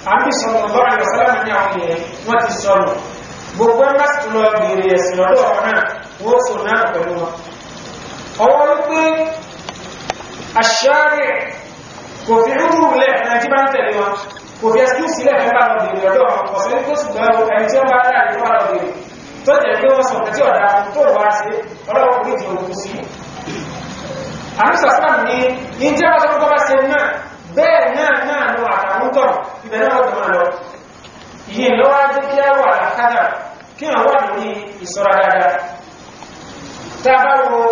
àbí sọ̀rọ̀ lọ́rọ̀ ìwọ̀sálàmù ní àwọn èèyàn wọ́n ti sọ̀rọ̀ gbogbo ẹgbẹ́ sì lọ bèèrè ẹ̀sìn lọ́dọ̀ ọ̀rọ̀ náà wọ́n sọ náà pẹ̀lú wọn ọwọ́ wípé àṣàrẹ̀ kò fi rúrù lẹ̀ ẹni tí bá ń tẹ̀lé wọn kò fi ẹsẹ̀ sílẹ̀ fẹ́ bá lọ bèèrè lọ́dọ̀ ọ̀sẹ̀ tó sì gbọ́ ẹni tí wọ́n bá dá ìlú wà lọ bèèrè tó jẹ́ pé wọ́n sọ nǹkan tí ọ̀dà tó wá sí ọlọ́wọ́ kò ní ti òkú sí àmísàsílám ní ìjẹ́ wọ́n tó bá ṣe náà bẹ́ẹ̀ náà náà lọ àtàwọn tọ̀ ibẹ̀ náà wọ́n tó máa lọ yìí lọ́wọ́ jẹ́ kí á wà lákádà kí wọ́n wà lórí ìṣọ́ra dáadáa tá a bá wo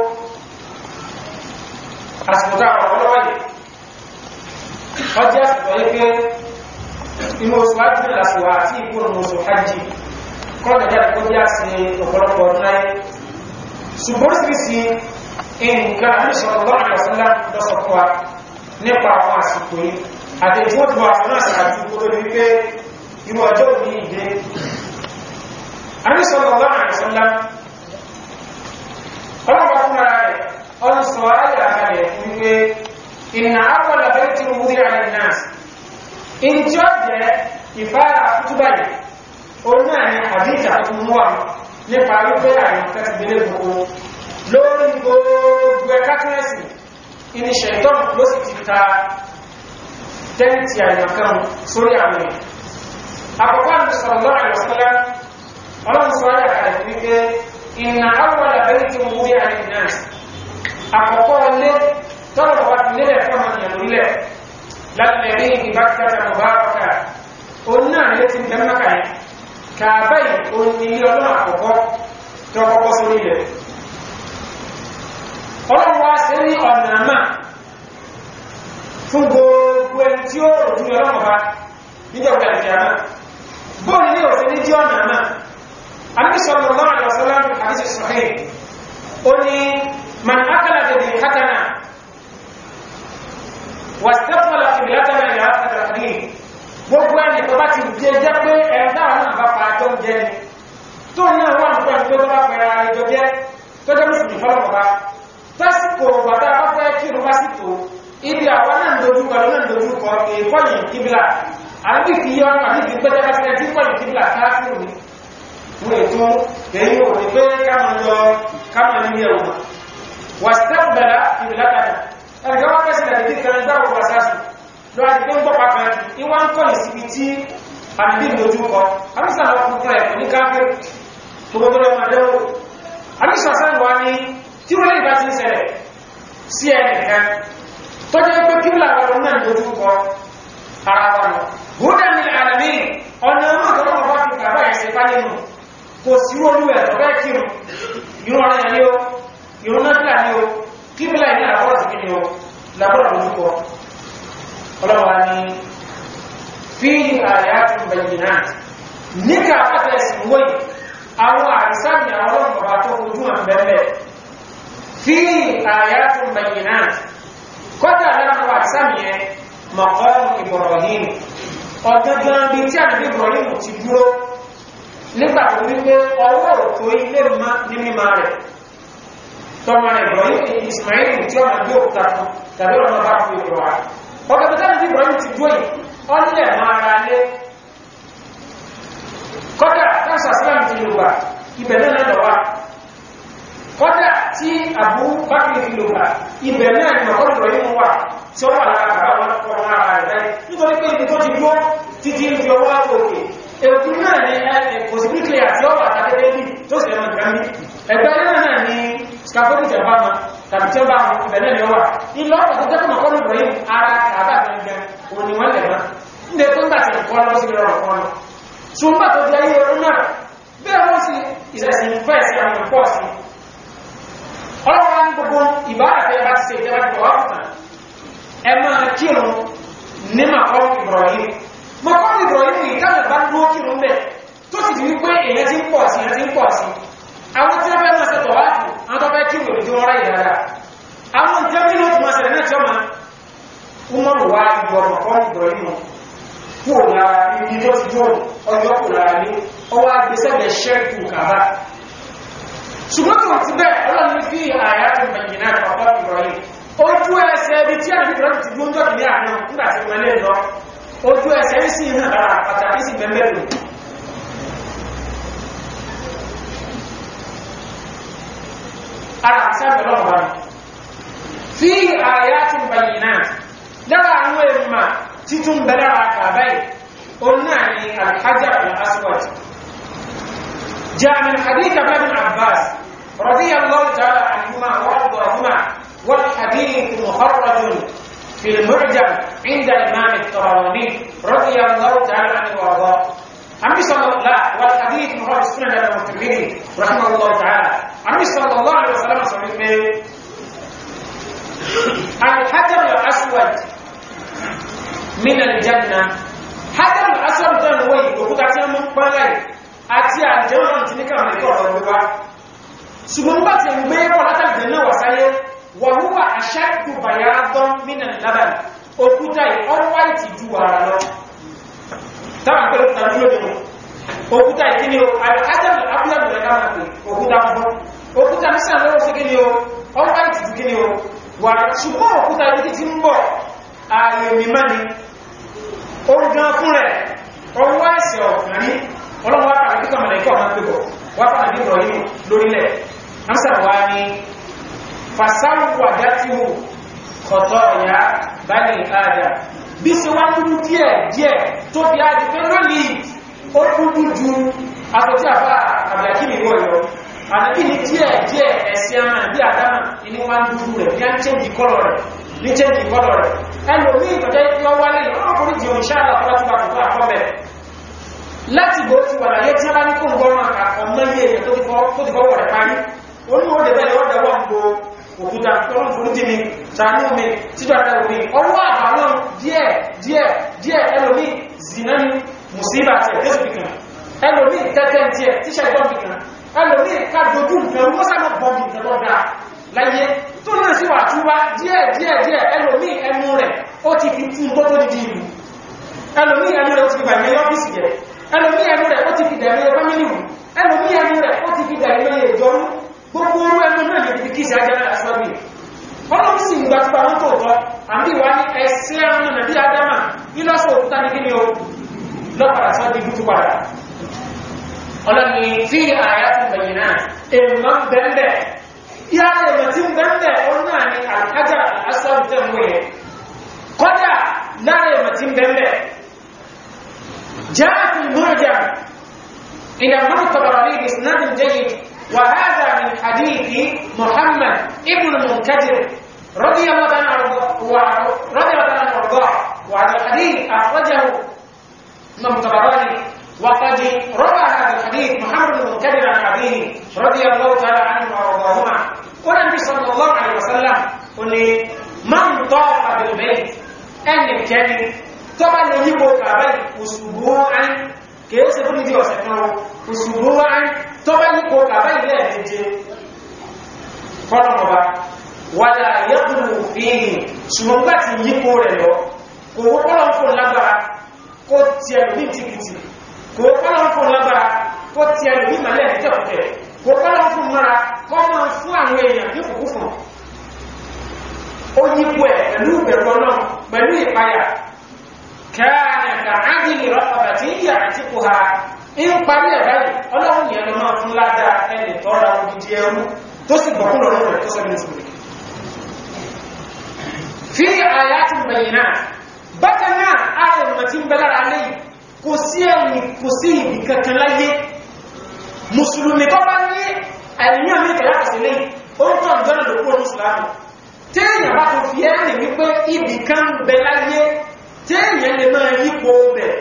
àsìkò tá a wà lọ́wọ́ yìí ọjọ́ àsìkò yìí pé inú oṣù hajj lásìkò àti ìgbóhùn oṣù hajj kọ́nà jáde kó jẹ́ àṣì ọ̀pọ̀lọpọ̀ ọdún láyé ṣùgbọ́n sì sí nǹkan àríṣọ́ lọ́rọ̀ ìwọ̀sánlá lọ́sọ̀ fún wa nípa àwọn àsìkò yìí àti tí wọ́n ti wà fún àṣàjú kó tó ní pé irú ọjọ́ òní ìdé àríṣọ́ lọ́rọ̀ ìwọ̀sánlá ọlọ́pàá fún ara rẹ̀ ọdún sọ ayé àkàlẹ̀ fún pé ìnà àwọn àbẹ́rẹ́ tí mo rí àrẹ náà in tí ó jẹ́ ìfára kútúbà yìí òun náà ni àdíjà tó mú wà nípa wípé àyàn kẹsì gbélé gbogbo lórí gbogbo ẹ̀ká kẹrẹsì ìní ṣẹ̀tọ́n ló sì ti ta tẹ́ǹtì àyàn kan sórí àwọn èèyàn àkọ́kọ́ àti sọ̀rọ̀ lọ́rọ̀ ìwọ̀sọ́lá ọlọ́run sọ ayà kalẹ̀ wípé ìnà àwọn àbẹ́rẹ́ tí mo rí àyàn náà àkọ́kọ́ ilé tọ́lọ̀ wá ti lélẹ̀ fún ọmọ ìyàn lórílẹ̀ lálẹ́rí ìbákẹ́ta mọ̀báraka òun náà lé ti bẹ́ mọ́kà yẹn kàbáyì òun ni ilé ọlọ́run àkọ́kọ́ tó kọ́kọ́ sórí ilẹ̀ ọlọ́run wá sí ní ọ̀nà àmà fún gbogbo ẹni tí ó rò ní ọlọ́run bá níjọba ìkẹ́ àmà bóòlù ní òfin ní jí ọ̀nà àmà àbísọ̀rọ̀ lọ́rọ̀ àlọ́sọ́lá àbísọ̀ sọ̀hìn ó ní man akala bi hakana wàstẹ́fọ́lá ìbìlátàmà ìyá àtàkì gbogbo ẹni tó bá ti jẹ jẹ́ pé ẹ̀dá náà bá pa tó ń jẹ ni tó náà wà nípa ìgbé tó bá pẹ̀lú ara ìjọ jẹ́ tó jẹ́ mùsùlùmí fọ́lọ́mọba tásìkò bàtà bá fẹ́ kí ló bá sì tó ibi àwọn náà ń dojú kọ náà ń dojú kọ èèkọ́yìn kíbílà àbí fi yọ ọ́nà àbí fi gbẹ́jẹ́ bá sílẹ̀ tí kọ́yìn kíbílà káàkiri ni wọ́n ètò èyí ò ní pé káàmà lọ káàmà nílé ẹ̀wọ̀n wàstẹ́fọ́lá ìbìlátàmà ẹ̀rọ wọ́n kẹ́sì lẹ́dí kan dáwọ̀ wà sáàsù lọ àti pé ń gbọ́ pàpàá ìwá ń kọ́ ìsìnkú tí àbí lójú kọ àmìsà lọ fún fún ẹ̀kọ́ ní káfẹ́ gbogbo ọmọ adẹ́wò àmìsà sáàwà ní tí wọ́n lè bá ti ń ṣẹlẹ̀ sí ẹnìkan tó jẹ́ pé kí láwọn náà lójú kọ ara wa lọ húdà ní àlàmì ọ̀nà ọmọ bá fi kàbá ẹ̀sẹ̀ bá nínú kò sí olú ẹ̀ tó bẹ́ẹ̀ kírun ìrún ọ̀rẹ́ yẹn ní o ìrún náà ní o kíbílá ní àbọ̀ sí kíni o lábọ́rọ̀ lójúkọ ọlọ́wà ní fi àyàtùn bayyana níkà pàtàkì wọ́yí àwọn àrísàmì àwọn ọmọ tó ojú wọn bẹ̀rẹ̀ fi àyàtùn bayyana kọ́dà láwọn àrísàmì yẹn maqamu Ibrahim ọ̀gángan bí tí àdúgbò Ibrahim ti dúró nígbà tó wípé ọwọ́ òtó ilé ní mímá rẹ̀ tọ́mọ Ibrahim Ismail tí ọmọ bí òkúta fún tàbí ọmọ bá fún ìrọ̀ wá ọkọ̀ tó tẹ́lẹ̀ tí Ibrahim ti dúó yìí ọlẹ̀ máa ra lé kọ́dà tánṣà sílẹ̀ ti lò wà ibẹ̀ náà lọ́wà kọ́dà tí Abu Bakr fi lò wà ibẹ̀ náà ni mọ̀kọ́ Ibrahim wà tí ó wà lára bàbá wọn kọ́ wọn ara rẹ̀ báyìí nítorí pé ibi tó ti dúó títí ń fi ọwọ́ òkè èkú náà ni possibility àti ọwọ́ àtàkẹ́kẹ́ bí tó sì ẹ̀mọ̀ ìgbàmí ẹgbẹ́ náà ni scaffolding jẹba ma tàbí tí ó bá wọn ìbẹ̀lẹ̀ ni ó wà ilọ́ ọ̀pọ̀ tó jẹ́kùn ọkọ̀ lùgbọ̀ yìí ara àbá gẹ̀gẹ̀ òní wọ́n lẹ̀ máa ní ẹ̀kọ́ ńgbà tí ẹ̀kọ́ lọ́wọ́ sí lọ́rọ̀ kan lọ ṣùgbọ́n tó di ayé ọdún náà bẹ́ẹ̀ wọ́n sì ìṣẹ̀sìn fẹ́ sí àwọn pọ̀ sí ọlọ́wọ́ ní gbogbo ìbára tẹ́ bá ti ṣe ìjọba ti wà fún ẹ máa kírun ní màkọ́ Ibrahim màkọ́ Ibrahim yìí káàkiri bá dúró kírun bẹ́ẹ̀ tó sì di wípé èyàn ti ń pọ̀ sí èyàn ti ń pọ̀ sí àwọn tí wọ́n fẹ́ máa ṣẹ̀tọ̀ wá fún àwọn tó fẹ́ kí wòlò tí wọ́n ráyè dáadáa àwọn nǹkan bí lóòtù máa ṣẹlẹ̀ náà tí ó máa umaru wá ibi ọmọ kan ìgbọ̀rọ̀ yìí kú lára ibi tó ti jó ọjọ́ kù lára ní ọwọ́ agbésẹ́gbẹ̀ ṣẹ́kù kàbá ṣùgbọ́n tó ti bẹ́ẹ̀ ọlọ́run ní fi àyà tó gbẹ̀yìn náà pàpọ̀ ìgbọ̀rọ̀ yìí ojú ẹsẹ̀ ibi tí àti ìgbọ̀rọ̀ ti dúró jọ́ kìí àná nígbà tí wọ́n lè lọ ojú ẹsẹ̀ ń sì hàn lára pàtàkì sí mẹ́mẹ́lò ara sábẹ̀ lọ́wọ́ wa fi ayatin bayyinat lára àwọn èèmà títún bẹ̀rẹ̀ àkàbáyì ó náà ni alhajar al-aswad جاء من حديث ابن بن عباس رضي الله تعالى عنهما وارضاهما والحديث مخرج في المعجم عند الامام الطبراني رضي الله تعالى عنه وارضاه عمي صلى الله لا والحديث مخرج سنن ابن الترمذي رحمه الله تعالى عمي صلى الله عليه وسلم صحيح الحجر الاسود من الجنه حجر الاسود ده هو يقول من قبل àti àjẹ́wọ̀n ti ní kàmà ìkọ̀ ọ̀rọ̀ wíwá ṣùgbọ́n bá ti ń gbé pọ̀ látàgbẹ̀ náà wà sáyé wà wúwà àṣàkù bayadọ́n mínà lábàlì òkúta ọwá ìtì ju ara lọ táwọn pẹ̀lú tàbí lónìí òkúta ìkíni o àjábẹ̀ abúlẹ̀bù rẹ̀ káwọn pè òkúta fún òkúta ní sàn lọ́wọ́ sí kíni o ọwá ìtì ju kíni o wà ṣùgbọ́n òkúta ibi tí ń bọ̀ ààyè mímá ni ó gan fún rẹ̀ ọwọ́ ẹ̀sẹ̀ ọ̀kan rí ọlọ́wọ́ àpàdé kíkọ́ mọ̀lẹ̀ ikọ́ ọmọ pẹ̀bọ̀ wà pàdé bí ìrọ̀lẹ́ lórílẹ̀ amsa wa ni fasáwọ̀ àdátìwò kọ̀tọ̀ ọ̀yá bani ada bí ṣe wá dúdú díẹ̀ díẹ̀ tó fi ájì pé lónìí ó dúdú ju asọ̀tí àfá àbìyàkíni wọ̀ yọ àdàbí ní díẹ̀ díẹ̀ ẹ̀sì àmà bí àdámà ní wá dúdú rẹ̀ bí á ń chẹ́ǹjì kọ́lọ̀ rẹ̀ ní chẹ́ǹjì kọ́lọ̀ rẹ̀ ẹlòmí ìtọ́jẹ́ tí ó wálé ọkùnrin jù ìṣáàlá fọ́túbà tó àkọ́bẹ̀ láti bó ti wà láyé tí a bá ní kó ń gbọ́nà àkàkọ̀ mọ́yé èyàn tó ti fọwọ́ rẹ̀ parí oníwò lè bẹ́ẹ̀ ọ̀dẹ̀ wọ́n gbò òkúta ọlọ́run fún jí mi sàánú mi títọ́ rẹ̀ omi ọwọ́ àbáwọn díẹ̀ díẹ̀ díẹ̀ ẹlòmí zina ni musiba tí ẹ̀ tẹ́sù bìkan ẹlòmí tẹ́tẹ́ tí ẹ̀ tíṣẹ́ ìbọn bìkan ẹlòmí ká dojú nǹkan wọ́n sábà bọ́ mi nǹkan tó dáa láyé tó náà sí wà túbá díẹ̀ díẹ̀ díẹ̀ ẹlòmí ẹnu rẹ̀ ó ti fi tún tó tó di ìlú ẹlòmí ẹnu rẹ̀ ó ti fi bàmí ọ́fíìsì jẹ́ ẹlòmí ẹnu rẹ̀ ó ti fi dẹ̀mí ẹgbẹ́ mílíù ẹlòmí ẹnu rẹ̀ ó ti fi dẹ̀mí ìjọrú gbogbo orú ẹnu náà lè fi kí sí ajá náà sọ́bí ọlọ́run sì ń gba tí pàwọn tó tọ́ àbí wà ní ẹsẹ́ àwọn nàbí adama nílọ́sọ̀ òkúta ní kí ni o lọ́pàá sọ́ di gútù padà ọlọ́ni fi àyà ti bẹ̀yìn náà èèmọ̀ bẹ́ẹ̀ yá èèmọ̀ tí ń bẹ́ẹ̀ ó náà ní àkájà asọ́bí tẹ̀ mú yẹn kọ́dà lára èèmọ̀ tí ń bẹ́ẹ̀ جاء في المعجم إلى من الطبراني بإسناد جيد وهذا من حديث محمد ابن المنكدر رضي الله عنه رضي الله عنه وارضاه وهذا الحديث أخرجه من الطبراني وقد روى هذا الحديث محمد بن المنكدر عن أبيه رضي الله تعالى عنه وارضاهما والنبي صلى الله عليه وسلم قل من طاف بالبيت أن الكلمة tọ́bá lè yípo kàbáyì òṣùgbọ́n kìí ṣe fún ìdí ọ̀sẹ̀ kan òṣùgbọ́n tọ́bá yípo kàbáyì lẹ́ẹ̀dẹ́jẹ́ fọ́nàmọ̀bá wàdà yẹ́kùnù fíìnì ṣùgbọ́n gbà ti yípo rẹ̀ lọ kò wọ́pọ́lọ́ fún lágbára kó ti ẹ̀lú ní tìkìtì kò wọ́pọ́lọ́ fún lágbára kó ti ẹ̀lú ní màlẹ́ ìtẹ̀kùtẹ̀ kò wọ́pọ́lọ́ fún mara kọ́ máa fún àwọn èèyàn ní kùkú fún ó yípo ẹ̀ pẹ̀lú ìbẹ̀rù ọlọ́run pẹ̀lú ìpayà كان كعدل رقبة يعتقها in parí ẹ̀ báyìí ọlọ́run yẹn lọ máa fún ládàá ẹni tọ́ra odidi ẹrú tó sì gbọ̀kún lọ́rọ̀ rẹ̀ tó sọ́bí nìsúnlẹ̀ fi àyàtì bẹ̀yìn náà bákan náà ààrẹ ìmọ̀ tí ń bẹ lára lẹ́yìn kò sí ẹni kò sí ìbì kankan láyé mùsùlùmí tó bá ní àìyàn mi kẹ̀yà kàsí lẹ́yìn ó ń tọ́ ìjọ́nà lókù mùsùlùmí téèyàn bá tó fi ẹ́ wípé ibì kan bẹ láyé téèyàn lè máa yípo bẹ̀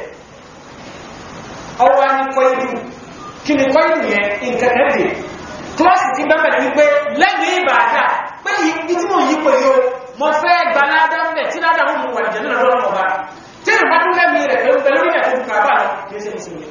ọwá ní kọ́ ìlú kí ni kọ́ ìlú yẹn nǹkan kẹ́dẹ̀ klọ́sì ti bẹ́bẹ̀ ní wípé lẹ́gbẹ̀ẹ́ ìbàdà pé ibi tí mo yípo yóò mo fẹ́ gba ládá mẹ́ tí ládá mú mu wà jẹ́ nínú lọ́rọ̀ ọba tí ìrìn bá tún lẹ́mí rẹ̀ pẹ̀lú pẹ̀lú ìrìn àti ìdùkà bá lọ kí ó sì ní sinmi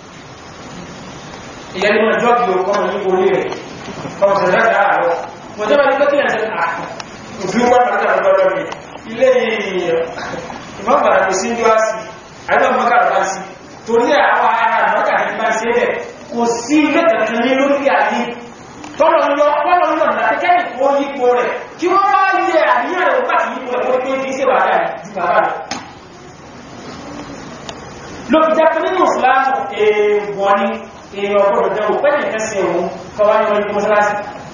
ìyẹn ni wọn jọ́ọ̀gì o kọ́mọ yípo orí rẹ̀ kọ́mọ sọ̀rọ̀ láti àárọ̀ mo jẹ́ bá ní pé kí ẹ̀ sẹ́ òfin wọn pàtàkì àwọn ọlọ́rọ̀ mi ilé yìí ìmọ̀ bàrà kò sí yọ́ sí àìbá mọ́kà lọ́pàá sí torí àwọn ará mọ́kà ní bá ṣe rẹ̀ kò sí ilé kankan ní lórí ayé tọ́lọ̀ ń lọ pọ́lọ̀ ń lọ láti kẹ́ ìkó yípo rẹ̀ kí wọ́n bá yẹ àníyàn rẹ̀ wọ́n ti yípo rẹ̀ wọ́n pé kí ṣe bàbá rẹ̀ ju bàbá rẹ̀ ló fi jẹ́ pé nínú ìsìláàmù èèwọ̀ ni èèyàn ọgbọ́dọ̀ jẹ́ òpẹ́ nìkan sí òun kọwa ní ọdún mọ́sálásí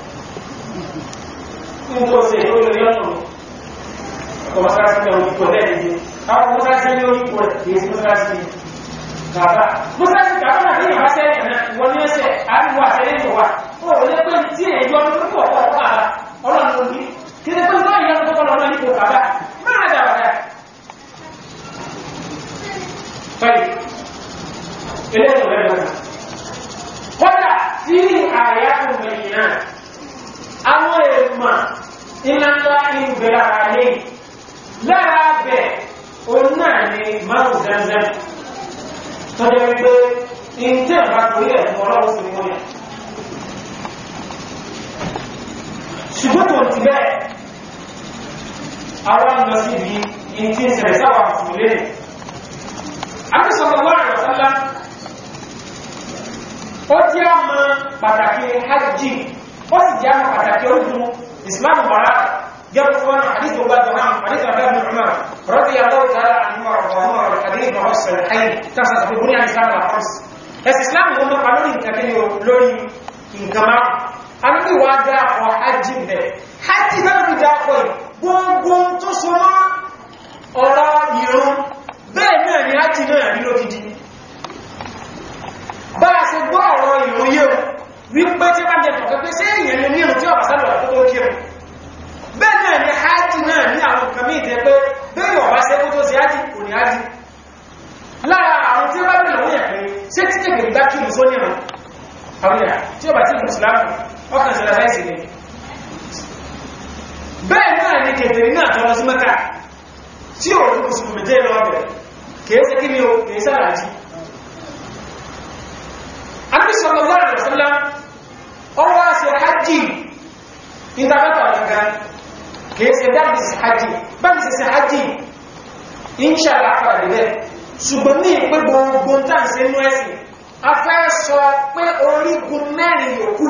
nígbò sí èyí olórí ọ̀nà ọkọ̀ mọ́sálásí ní orí ipò lẹ́ẹ̀dẹ́gbẹ́ àwọn mọ́sálásí ní orí ipò èyí sí mọ́sálásí kàbá mọ́sálásí kàbá náà ní ìwá sẹ́yìn náà wọ́n ní ẹsẹ̀ àríwá sẹ́yìn tó wà ó lè pé tí èyí ọdún tó pọ̀ pọ̀ pọ̀ ọlọ́run ló ní kí ni pé tó ìyá tó kọ́ lọ́nà ipò kàbá máa dà wà dáa Baik. Eléyìí ọ̀rẹ́ lọ́nà. Kọ́dà tí àyàkùn mẹ́yìnà, àwọn èèmà ìlànà ìbẹ̀rẹ̀ àyè lára bẹ̀ òun náà ni márùn zanzan. Tọ́jọ́ wípé ìntẹ́ bá torí ẹ̀ fún ọlọ́run sí mú yẹn. Ṣùgbọ́n tó ti bẹ́ẹ̀, àwọn lọ sí ibi ìntí ìṣẹ̀lẹ̀ sáwà mùsùlùmí Àti sallallahu alaihi wasallam ó jẹ́ àmà pàtàkì hajji, ó sì jẹ́ àmà pàtàkì orúkún Islam mara gẹ́rù fún wọn hadith tó gbájọ náà, hadith Abdullah ibn Umar, radiyallahu ta'ala anhu wa radiyallahu anhu wa hadith ma wasu al-hayy, ta sa tafi buni al-Islam al-Khams. Ẹsì Islam wọn mọ́ pa lórí nǹkan kí lórí nǹkan máa. A ní bí wá dá ọ hajji bẹ̀. Hajji náà fi dá ọ gbogbo tó so mọ́ ọ̀rọ̀ ìrún bẹ́ẹ̀ náà ni láti náà rí lókìdí bá a ṣe gbọ́ ọ̀rọ̀ ìròyé o wípé tí bá jẹ́ tọ̀kẹ́ pé sí èyàn lè ní ìrùn tí ọ̀bá sálọ̀ àkókò kí o bẹ́ẹ̀ náà ni hajji náà ní àwọn nǹkan mí ìdẹ́ pé bẹ́ẹ̀ ọ̀bá ṣe kó tó sí hajji kò ní hajji lára àwọn tí ó bá bẹ̀rẹ̀ wọ́n yẹ̀ pé ṣé tí kèkè gbá kí ìrùsó ní ìrùn àwọn ìyà tí ó bá tí ìrùsùlámù ọkàn sí lásàìsì ni bẹ́ẹ̀ náà ni kèfèrè náà tọrọ sí mẹ́ta tí ò rí mùsùlùmí jẹ́ lọ́bẹ̀rẹ̀ kèése kí ni o kèése àrájí Ànábì sallallahu alaihi wasallam ọwọ́ ṣe hajji ìdámẹ́ta ọ̀gá kèése dábì sí hajji bábì sí hajji inṣàlá àpàdé bẹ́ ṣùgbọ́n ní ìpé gbogbo tàn sí inú ẹ̀sìn a fẹ́ sọ pé orígun mẹ́rin yòókù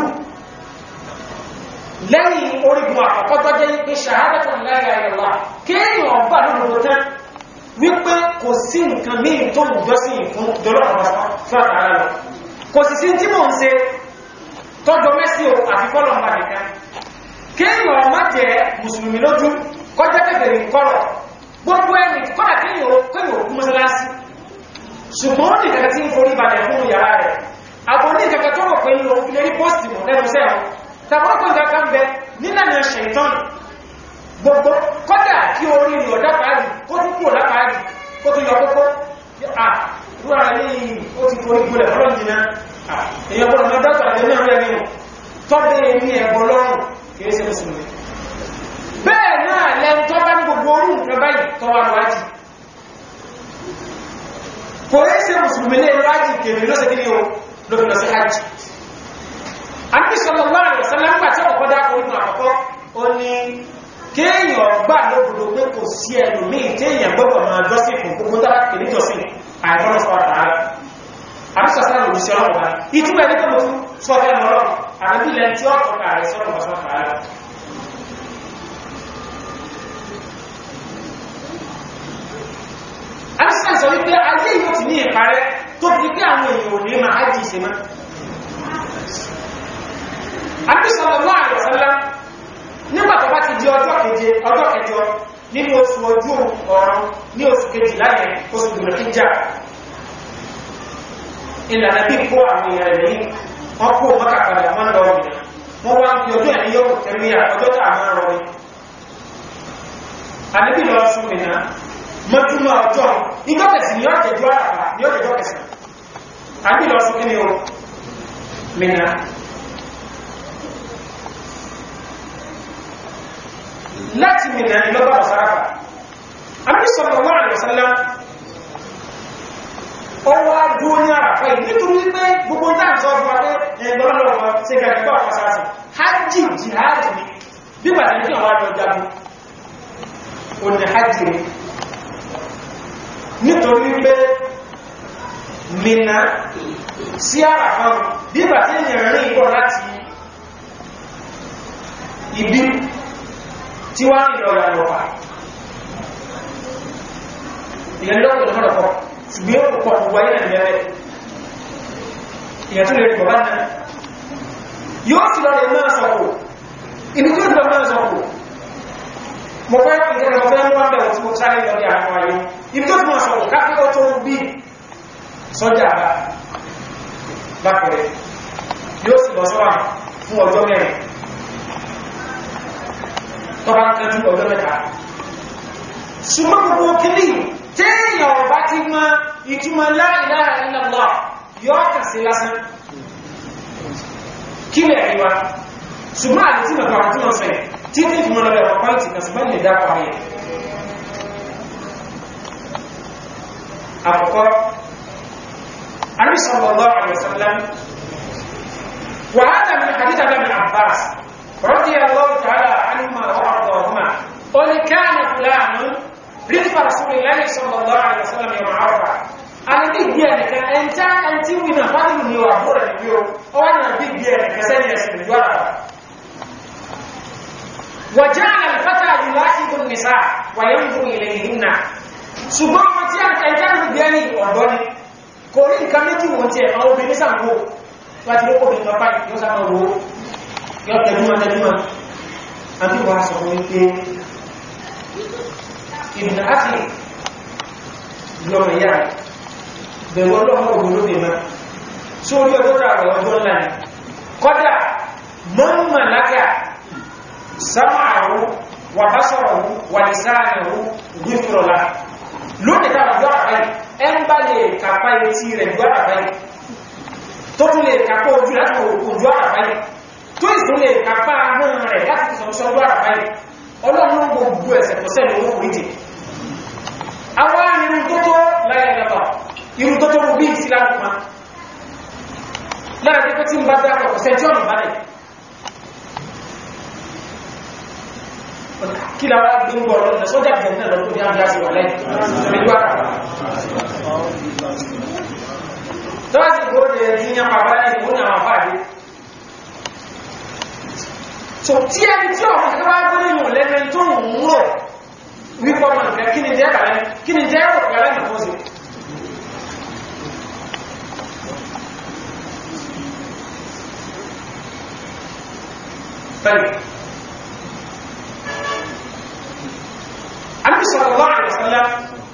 lẹ́yìn orígun àkọ́kọ́ tọ́jẹ́ pé shahadatan la ilaha illallah kéèyàn ọgbà lóòrò tán wípé kò sí nǹkan míì tó ń jọ́sìn fún jọlọ́pàá fún àtàrà lọ kò sì sí tí mò ń ṣe tọ́jọ mẹ́sí o àfi fọ́lọ̀ ń bá nìkan kéèyàn ọmọ jẹ́ mùsùlùmí lójú kọjá kẹfẹ̀rẹ̀ kọ́rọ̀ gbogbo ẹni kọ́dà kéèyàn kéèyàn òkú mọ́sálásí ṣùgbọ́n ó ní kẹta tí ń forí balẹ̀ fún yàrá rẹ̀ àbò ní kẹta tó rọ̀ pé ń lọ ilé rí pósìtì mọ̀ lẹ́nu sẹ́wọ̀n tàbọ́pọ̀ nǹkan kan bẹ nílànà ṣẹ̀tọ́nù gbogbo kọ́dà kí orí rí ọ̀dá pàálì kó tún kúrò lápàálì kó tún yọ kókó à rúra ní ó ti forí gúnlẹ̀ ọlọ́run jìnà èyàn bọ́rọ̀ mọ́ dákọ̀ àjẹ́ náà rẹ̀ nínú tọ́bẹ̀ ní ẹ̀bọ̀ lọ́rùn kìí ṣe mùsùlùmí bẹ́ẹ̀ náà lẹ́n tọ́ bá ní gbogbo orú nǹkan báyìí tọ́ wà lọ́wájì kò rí ṣe mùsùlùmí lé lọ́wájì kèmí lọ́sẹ̀ kí ni o ló fi lọ sí hajj Ànábì sallallahu alaihi wasallam nígbà tí ọ̀pọ̀ dákọ̀ nínú àkọ́kọ́ ó ní kéèyàn gbà lóbodò pé kò sí ẹlòmíì téèyàn gbọ́dọ̀ máa jọ́sìn fún gbogbo tára kìí jọ́sìn àìbọ́nà sọ́rọ̀ ààrẹ àbísọ̀sá lòdì sí ọlọ́run bá ìtumọ̀ ẹni tó mọ̀ tún sọ fẹ́ lọ lọ́rọ̀ àbí ilẹ̀ tí ó tọ́ka rẹ̀ sọ́rọ̀ bá sọ́rọ̀ ààrẹ àbísọ̀ sọ wípé ayé yóò ti ní ìparẹ́ tó fi pé àwọn èèyàn ò ní máa ájì ìṣe mọ́ àbísọ̀ lọ́wọ́ àrẹ̀sọ́lá nígbà tó bá ti di ọjọ́ keje ọjọ́ kẹjọ nínú oṣù ojú ọ̀run ní oṣù kejì láyẹn oṣù gbùnà kíjà ìlànà bí kó àwọn èèyàn rẹ̀ ní wọ́n kó mọ́kà padà wọ́n lọ ọ̀gbìn wọ́n wá ń fi ọjọ́ ẹ̀ní yóò tẹ̀lé ọjọ́ tà máa rọ ni àdébí lọ sún mi náà mọ́júmọ́ ọjọ́ ìjọ kẹsì ní ọjọ́jọ́ àràpá ní ọjọ́jọ́ kẹsì àdébí lọ sún kí ni o mìíràn láti mìíràn ìlọ́gbà ọ̀sáráfà. Àmì sallallahu alaihi wasallam ó wá dúó ní àràfà yìí nítorí wípé gbogbo náà sọ fún adé ẹgbọ́nlọ́wọ́ sí gàgbọ́ àfàsáàsì. Hajji jihad ni bí bàtà ní kí àwọn àjọ jagun. Ó ní hajji ni. Nítorí wípé Mìnà sí àràfà bí bàtà èèyàn rìn ìbọ̀ láti ibi tí wá ní ọ̀rọ̀ àlọ́pà ìyẹnlọ́pọ̀ ìlọ́pọ̀ ṣùgbọ́n yóò pọ̀ gbogbo ayé nà lẹ́rẹ̀ ìyà tó lè rí bàbá náà yóò sì lọ lè máa sọ̀kò ibi tí ó ti lọ máa sọ̀kò mo fẹ́ ìgbẹ̀rẹ̀ mo fẹ́ mú wọn bẹ̀rẹ̀ tí mo sáré lọ ní àwọn ayé ibi tó ti máa sọ̀kò káfíkọ́ tó bí sọ́jà bá lápẹ̀rẹ̀ yóò sì lọ sọ́wà fún ọjọ́ mẹ́rin tọ́bá ń kẹjú ọjọ́ mẹ́ta ṣùgbọ́n gbogbo kìlì téèyàn ọba ti mọ ìtumọ̀ la ilaha illallah yóò kà sí lásán kí lè rí wa ṣùgbọ́n àti tí mẹ́ta àti wọ́n sẹ́yìn tí tí ìfìmọ̀ lọ́bẹ̀ ọ̀pọ̀ pàǹtì kan ṣùgbọ́n lè dá parí ẹ̀ àkọ́kọ́ Ànábì sallallahu alaihi wasallam وهذا من حديث ابن عباس رضي الله تعالى عنهما وارضاهما قل كان فلان رزق رسول الله صلى الله عليه وسلم يوم عرفه انا بيج بيانك انت انت وين فاضل من يوم عرفه اليوم او انا بيج بيانك سنه يسمى جوارا وجعل الفتى يلاحظ النساء وينظر اليهن ṣùgbọ́n ọmọ tí ẹ̀já ń gbé ní ọ̀dọ́ ni kò rí nǹkan méjì wọ́n tí ẹ̀ àwọn obìnrin sàmúwò láti ló kòbí lọ báyìí yóò sábà wo yóò tẹ̀lúmọ̀ tẹ̀lúmọ̀ àbí wà sọ fún wípé ìbìnà áti lọ́mọ ìyá bẹ̀rù ọlọ́mọ ògùn ló bèèmá tí ó rí ọjọ́ rẹ̀ ọjọ́ ńlá ni kọ́dà mọ́mọ̀ lákà sámàrù wà bá sọ̀rọ̀ wà ní sáàrù gbífúrọ̀lá lónìí tàbí ọjọ́ àbáyì ẹ ń bá lè kàpá etí rẹ̀ gbọ́ àbáyì tó tún lè kàpá ojú láti ojú àràbáyé tó ìsún lè kàpá ahọ́n rẹ̀ láti sọ̀sọ́ ojú àràbáyé ọlọ́run gbogbo ẹ̀sẹ̀ tó sẹ́lẹ̀ owó oríjì àwọn irun tó tó láyẹ̀lẹ́bà irun tó tó rú bí ìsìlámù pa lára pé tí ń bá dákọ̀ ọ̀sẹ̀ tí ọ̀nà bálẹ̀ kí la wá gbé ń gbọ́ ọ̀rọ̀ sọ́jà bẹ̀rẹ̀ náà lọ́tọ́ bí á ń dá sí wà lẹ́yìn tọ́sí kó lè rí ní àpapá ní ìwọ̀n àwọn àfáàdé so tí ẹni tí ọ̀rọ̀ tí wá gbé nínú lẹ́nu tó ń rò wípọ́ mọ̀ nǹkan kí ni jẹ́ kàlẹ́ kí ni jẹ́ rò kàlẹ́ nìkan sí pẹ̀lú Ànábì sallallahu alaihi wasallam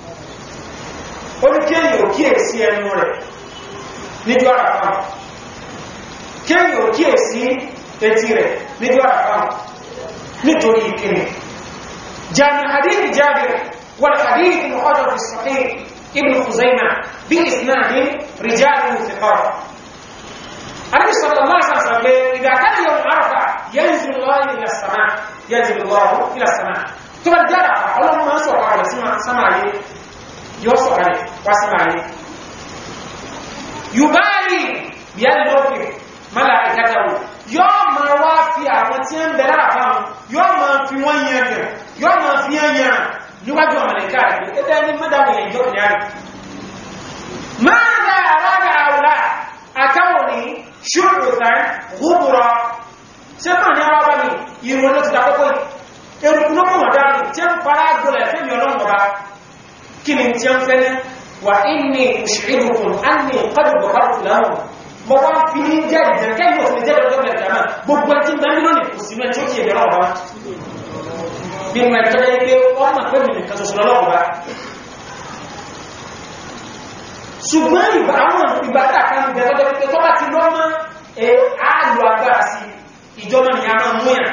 ó ní kéèyàn ò kíyèsí ẹnu rẹ̀ níjọ́ àràfà kéèyàn ò kíyèsí etí rẹ̀ níjọ́ àràfà nítorí ìkíni jami hadithi jabir wal hadithi mukhadar fi sahih ibn khuzaimah bí isnadi rijalu thiqat النبي صلى الله عليه وسلم إذا كان يوم عرفة ينزل الله إلى السماء ينزل الله إلى السماء ثم الجرى الله ما سوى على سماء سماء يوسع عليه واسمع عليه yubali bíyàní lọ́pẹ̀ mọ́láìkátàwò yóò ma wá fi àwọn tí ń bẹ̀rẹ̀ àfáwọn yóò ma fi wọ́n yẹn gẹ̀ yóò ma fi yẹn yẹn níwájú ọmọlẹ̀ká rẹ̀ ẹgbẹ́ ní mẹ́dàwò yẹn jọ ìyá rẹ̀ máa dá àrágà àwòrá àkáwò ní ṣúrùtà gúbùrọ̀ ṣe fún ní àwọn abámi ìrùn ló ti dákọ́kọ́ eruku ló kùnà dánù tí ń fara gbọ́lẹ̀ fẹ́mi ọlọ́run ọba kí ni tí ń fẹ́ وإني أشعركم أني قد غفرت لهم mo wá ń fi ní jẹ́ ìjẹ̀kẹ́ yóò fi jẹ́ lọ́jọ́ mẹ́rin jàmá gbogbo ẹtí ń bẹ́ẹ̀ lónìí kò sí mẹ́ tí ó kí ẹ̀mẹ́rọ ọba bí mo ẹ̀tọ́ yẹ pé wọ́n mọ̀ pé mi nìkan ṣoṣo lọ́wọ́ ọba ṣùgbọ́n ìgbà àwọn ìgbà kan bẹ̀rẹ̀ lọ́jọ́ pé tó bá ti lọ́ mọ́ ẹ àlò agbára sí ìjọba ni a máa mú yàn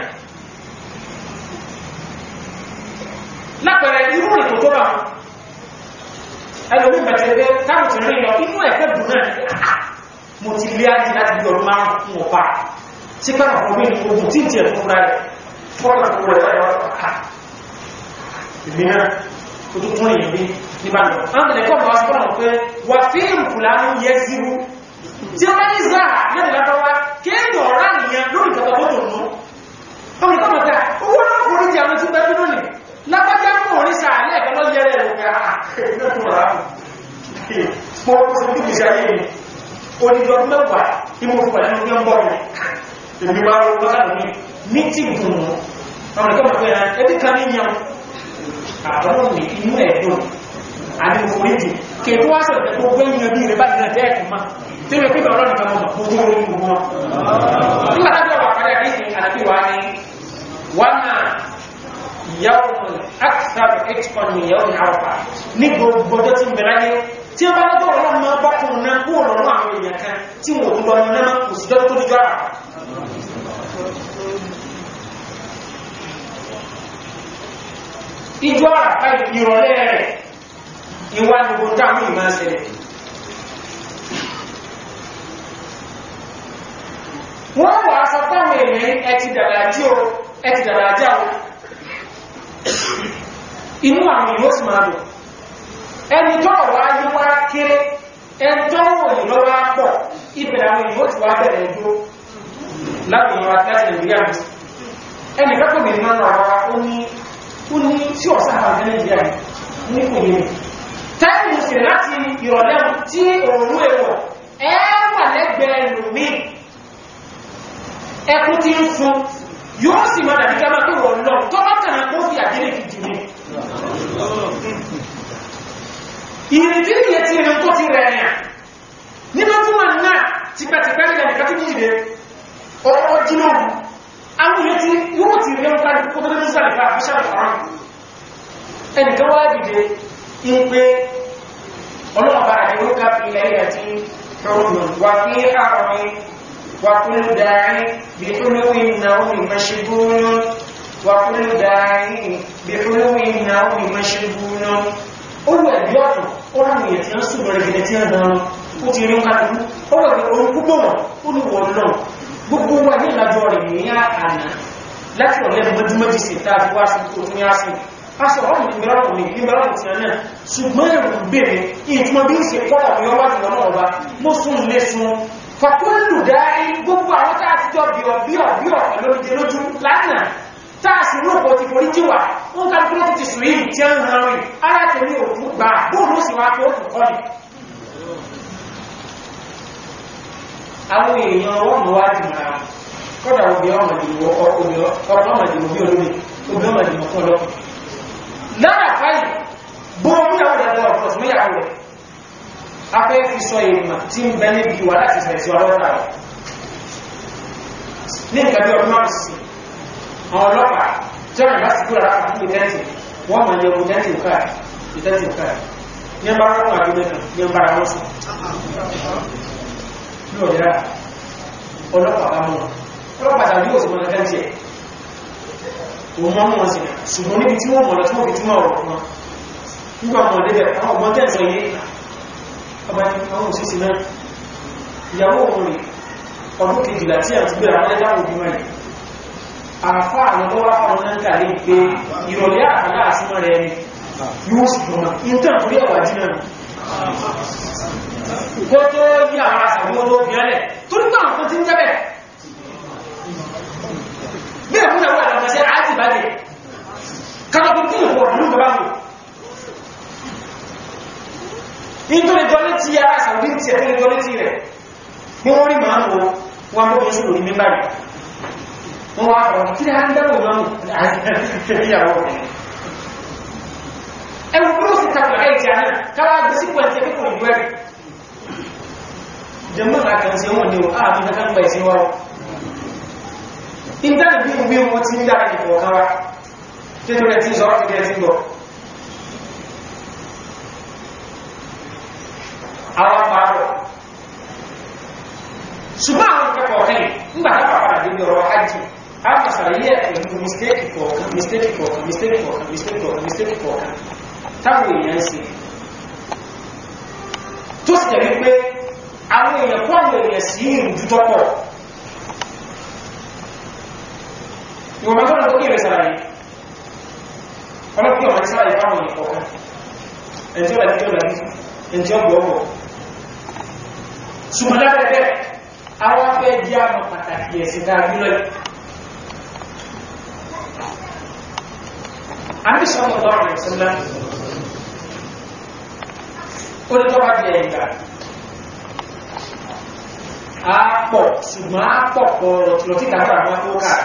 lápẹẹrẹ irú ètò tó bá wọn ẹlòmí bẹ̀tẹ̀lẹ̀ káàkiri rìn lọ inú ẹ̀kẹ́ dùn náà mo ti lé ájí láti bí ọdún márùn ún ọ̀pá tí káàkiri fún mi ní ogun tí ìtì ẹ̀fún rẹ̀ fọ́nà fún rẹ̀ láyọ̀ ọ̀pá ìmìnà tó tó tún èyí níbàdàn àwọn tẹ̀lẹ̀ kọ́ bọ̀ sọ́nà pé wà fíìmù fúlànù yẹ síru tí wọ́n ní záà lẹ́nu lábáwá kéèyàn ọ̀rá nìyẹn lórí ìjọba tó tó nù ọmọ ìkọ́ mọ̀ta owó náà kò ní ti àwọn tí bẹ́ẹ̀ dúró nì lábájá mọ̀ orí sàálẹ̀ ẹ̀kọ́ lọ́ yẹrẹ rẹ̀ ga ẹ̀kọ́ tó rà á mọ́ ó sì bí ìṣẹ́ ayé mi ó ní ọdún mẹ́wàá tí mo fà nínú yẹn bọ́ mi èmi wá ló wá lómi ní tí dùn ọmọ ìkọ́ mọ̀ pé ẹbí kan ní yan àwọn mi inú ẹ̀ dùn àti mo forí jì kètò wá sọ̀rọ̀ tẹ́kọ́ gbé yìí bí rẹ̀ bá nìyàn tẹ́ẹ̀kì ma tí wọ́n pípẹ̀ ọlọ́nà kan mọ̀ gbogbo orí gbogbo wọn nígbà tó wà padà ní ìsìn àti wà ní wọ́n náà ìyàwó akthar expo ní ìyàwó ní àrùfà ní gbogbo ọjọ́ tí ń bẹ̀rẹ̀ ayé tí wọ́n bá lọ́jọ́ ọlọ́run máa bá kùn náà kú ọ̀rọ̀ àwọn èèyàn kan tí wọ́n ń lọ náà kò sí dọ́tọ́ tó jọ àrà ìjọ àràfà ìrọ̀lẹ́ rẹ̀ ìwà gbogbo dáàmù ìmá ṣẹlẹ̀ wọ́n wà sọ fáwọn èèyàn ẹti dàrájí o ẹti dàrájá o inú àwọn ìlú sì máa lò ẹni tó wà ní wá kéré ẹni tó wò ní lọ́wọ́ pọ̀ ìbẹ̀rẹ̀ àwọn ìlú ti wá bẹ̀rẹ̀ ẹjọ́ láti ìwà láti nàìjíríà ẹni kẹ́kọ̀ọ́ mi nínú ọ̀rọ̀ ó ní ó ní tí ọ̀sán àwọn nàìjíríà ní kò yẹ tẹ́lù sí láti ìrọ̀lẹ́ tí òòrùn èwọ̀ ẹwà lẹ́gbẹ̀ẹ́ lòmí ẹkùn tí ń sun yóò sì máa dàbí kẹ́mà pé wọ́n lọ tó bá tànà kó fi àdínlẹ̀ kìjì ní ìrìntí ìyẹ tí ìrìn tó ti rẹ̀ ẹ̀yà nínú tí wọ́n náà tipẹ́tipẹ́ nígbà nìkan tí jíjìde ọ̀rọ̀ jìnà àwọn ìyẹ tí yóò ti rẹ̀ ń ká kó tó ní sàlẹ̀ fà fíṣà ẹnìkan wá dìde ipe ọlọ́ọ̀bá àdíwọ́ká fi lẹ́yìn tí ṣọ́rùn wà fí àrùn wà kúrò dáyé bí olówí náà ìmọ̀ṣẹ́gbónú wà kúrò dáyé bí olówí náà ìmọ̀ṣẹ́gbónú ó wẹ̀ bí ọ̀tọ̀ ó ráwọ̀ èyàn tí wọ́n sùn lọ́rẹ̀ gẹ̀ẹ́ tí wọ́n dán ó ti rí kàtàkù ó wẹ̀ bí orun púpọ̀ wọn ó ní wọ́n náà gbogbo wà ní ìlàjọ rẹ̀ ní àná láti ọ̀lẹ́ mọ́júmọ́jì sí tàbí wá sí tó tún yá sí aṣọ ọ̀rọ̀ ìgbẹ̀rọ̀ ní ìgbẹ̀rọ̀ ti ẹ̀nà ṣùgbọ́n ẹ̀rù bèèrè ìtumọ̀ bí i ṣe pọ́lọ̀ ní ọwá jùlọ náà ọba mọ́ sún lé sun fàkúrò dáí gbogbo àwọn tàà ti jọ bíọ̀ bíọ̀ bíọ̀ lóríjẹ lójú lánàá táà sì rúpọ̀ ti forí jíwà wọ́n ká kúrò ti sùn yìí tí ń ran rìn ara tẹ̀ ní òkú gbà bóòlù sì wá tó kù kọ́ni àwọn èèyàn wọ́n mọ̀ wá dìmọ̀ kọ́dà obì ọmọdé bí olómi obì ọmọdé mọ̀ fún ọlọ́pù lára fáyì bóòmù yàwó rẹ̀ lọ ọ̀pọ̀ fún yàwó rẹ̀ afẹ́ fi sọ ìrìnà tí ń bẹ níbi wà láti sẹ̀ sí ọlọ́pàá rẹ̀ ní nǹkan bí ọdún márùn sí àwọn ọlọ́pàá tí wọ́n bá sì kúrò láti fún ìtẹ́ǹtì wọ́n mọ̀ ní ọdún tẹ́ǹtì òkà ìtẹ́ǹtì òkà ní ẹmbá wọn wà nínú ẹ̀kan ní ẹmbá wọn sùn ní ọ̀dẹ́rà ọlọ́pàá bá mọ̀ ọlọ́pàá tàbí yóò sì mọ̀ tẹ́ǹtì ẹ̀ òun mọ́ mọ́ sí ṣùgbọ́n níbi tí wọ́n mọ̀ lọ tí wọ́n fi túnmọ̀ ọ̀rọ̀ fún wọn nígbà mọ̀ débẹ̀ àwọn ọgbọ́n tẹ́ǹsọ yé ọba ní àwọn òṣìṣẹ́ náà ìyàwó òun rẹ̀ ọdún kejìlá tí a ti gbé àwọn ẹ̀dá òbí wọn àfá àwọn tó wá fáwọn náà kàlẹ́ pé ìrọ̀lẹ́ àkàlà àsúnmọ́ rẹ̀ ni yóò sì gbọ́nà intan torí ẹ̀wà jìnà kó tó yí àwọn àṣàwọ́ tó bí ẹlẹ̀ torí náà kan ti ń jẹ́bẹ̀ bí ẹ̀kún ẹ̀wọ́ àlọ́gbẹ̀ṣẹ́ àti ìbájẹ̀ kàtàkùn tí ìwọ̀ ọ̀dún bàbá mú nítorí jọ létí ara sàwọ́dí tí ẹ̀kún jọ létí rẹ̀ bí wọ́n rí màá mọ́ wọn mọ́ oṣù lórí mímbàrí wọ́n wá ọ̀rọ̀ kí a ń dáwò lọ́nà ìyàwó rẹ̀ ẹwù bí ó sì tàbí àìtì àná káwàá gbé sí pẹ̀lú ẹgbẹ́ kò ìlú ẹ̀rẹ̀ jẹmọ́ àkànṣe wọn ni ó ààbí kankan pẹ̀ sí wọ́n ìdáni bí i bí wọ́n ti ń dára ìfọ̀ kan wá títí rẹ̀ tí ń sọ́rọ̀ fìdí ẹ̀sìn gbọ́ àwọn pàápọ̀ ṣùgbọ́n àwọn ìkẹ́kọ̀ọ́ kẹ́yìn nígbà tá pàpàdà débi ọ̀rọ̀ hajji a kà sàlàyé ẹ̀kùn mistake kọ̀ọ̀kan mistake kọ̀ọ̀kan mistake kọ̀ọ̀kan mistake kọ̀ọ̀kan mistake kọ̀ọ̀kan táwọn èèyàn ṣe tó sì tẹ̀lé pé àwọn èèyàn kọ́ àwọn èèyàn sí ìrùjú tọ́pọ̀ ìwọ̀n bá tọ́lá tó kí rẹ̀ sàlàyé ọlọ́pẹ́ ọmọ sàlàyé fáwọn èèyàn kọ̀ọ̀kan ẹni tí ó láti tí ó láti ẹni tí ó gbọ́ ọ̀pọ̀ ṣùgbọ́n lábẹ́ẹ̀bẹ́ àwọn afẹ́ jẹ́ àmọ́ pàtàkì ẹ̀sìn dáadú lọ́yìn àmì sọ́nà lọ́rọ̀ ìsẹ́lá ó ní tọ́bá jẹ ìgbà a pọ̀ ṣùgbọ́n a pọ̀ pọ̀ lọ́tí kàtàrà wọn tó káà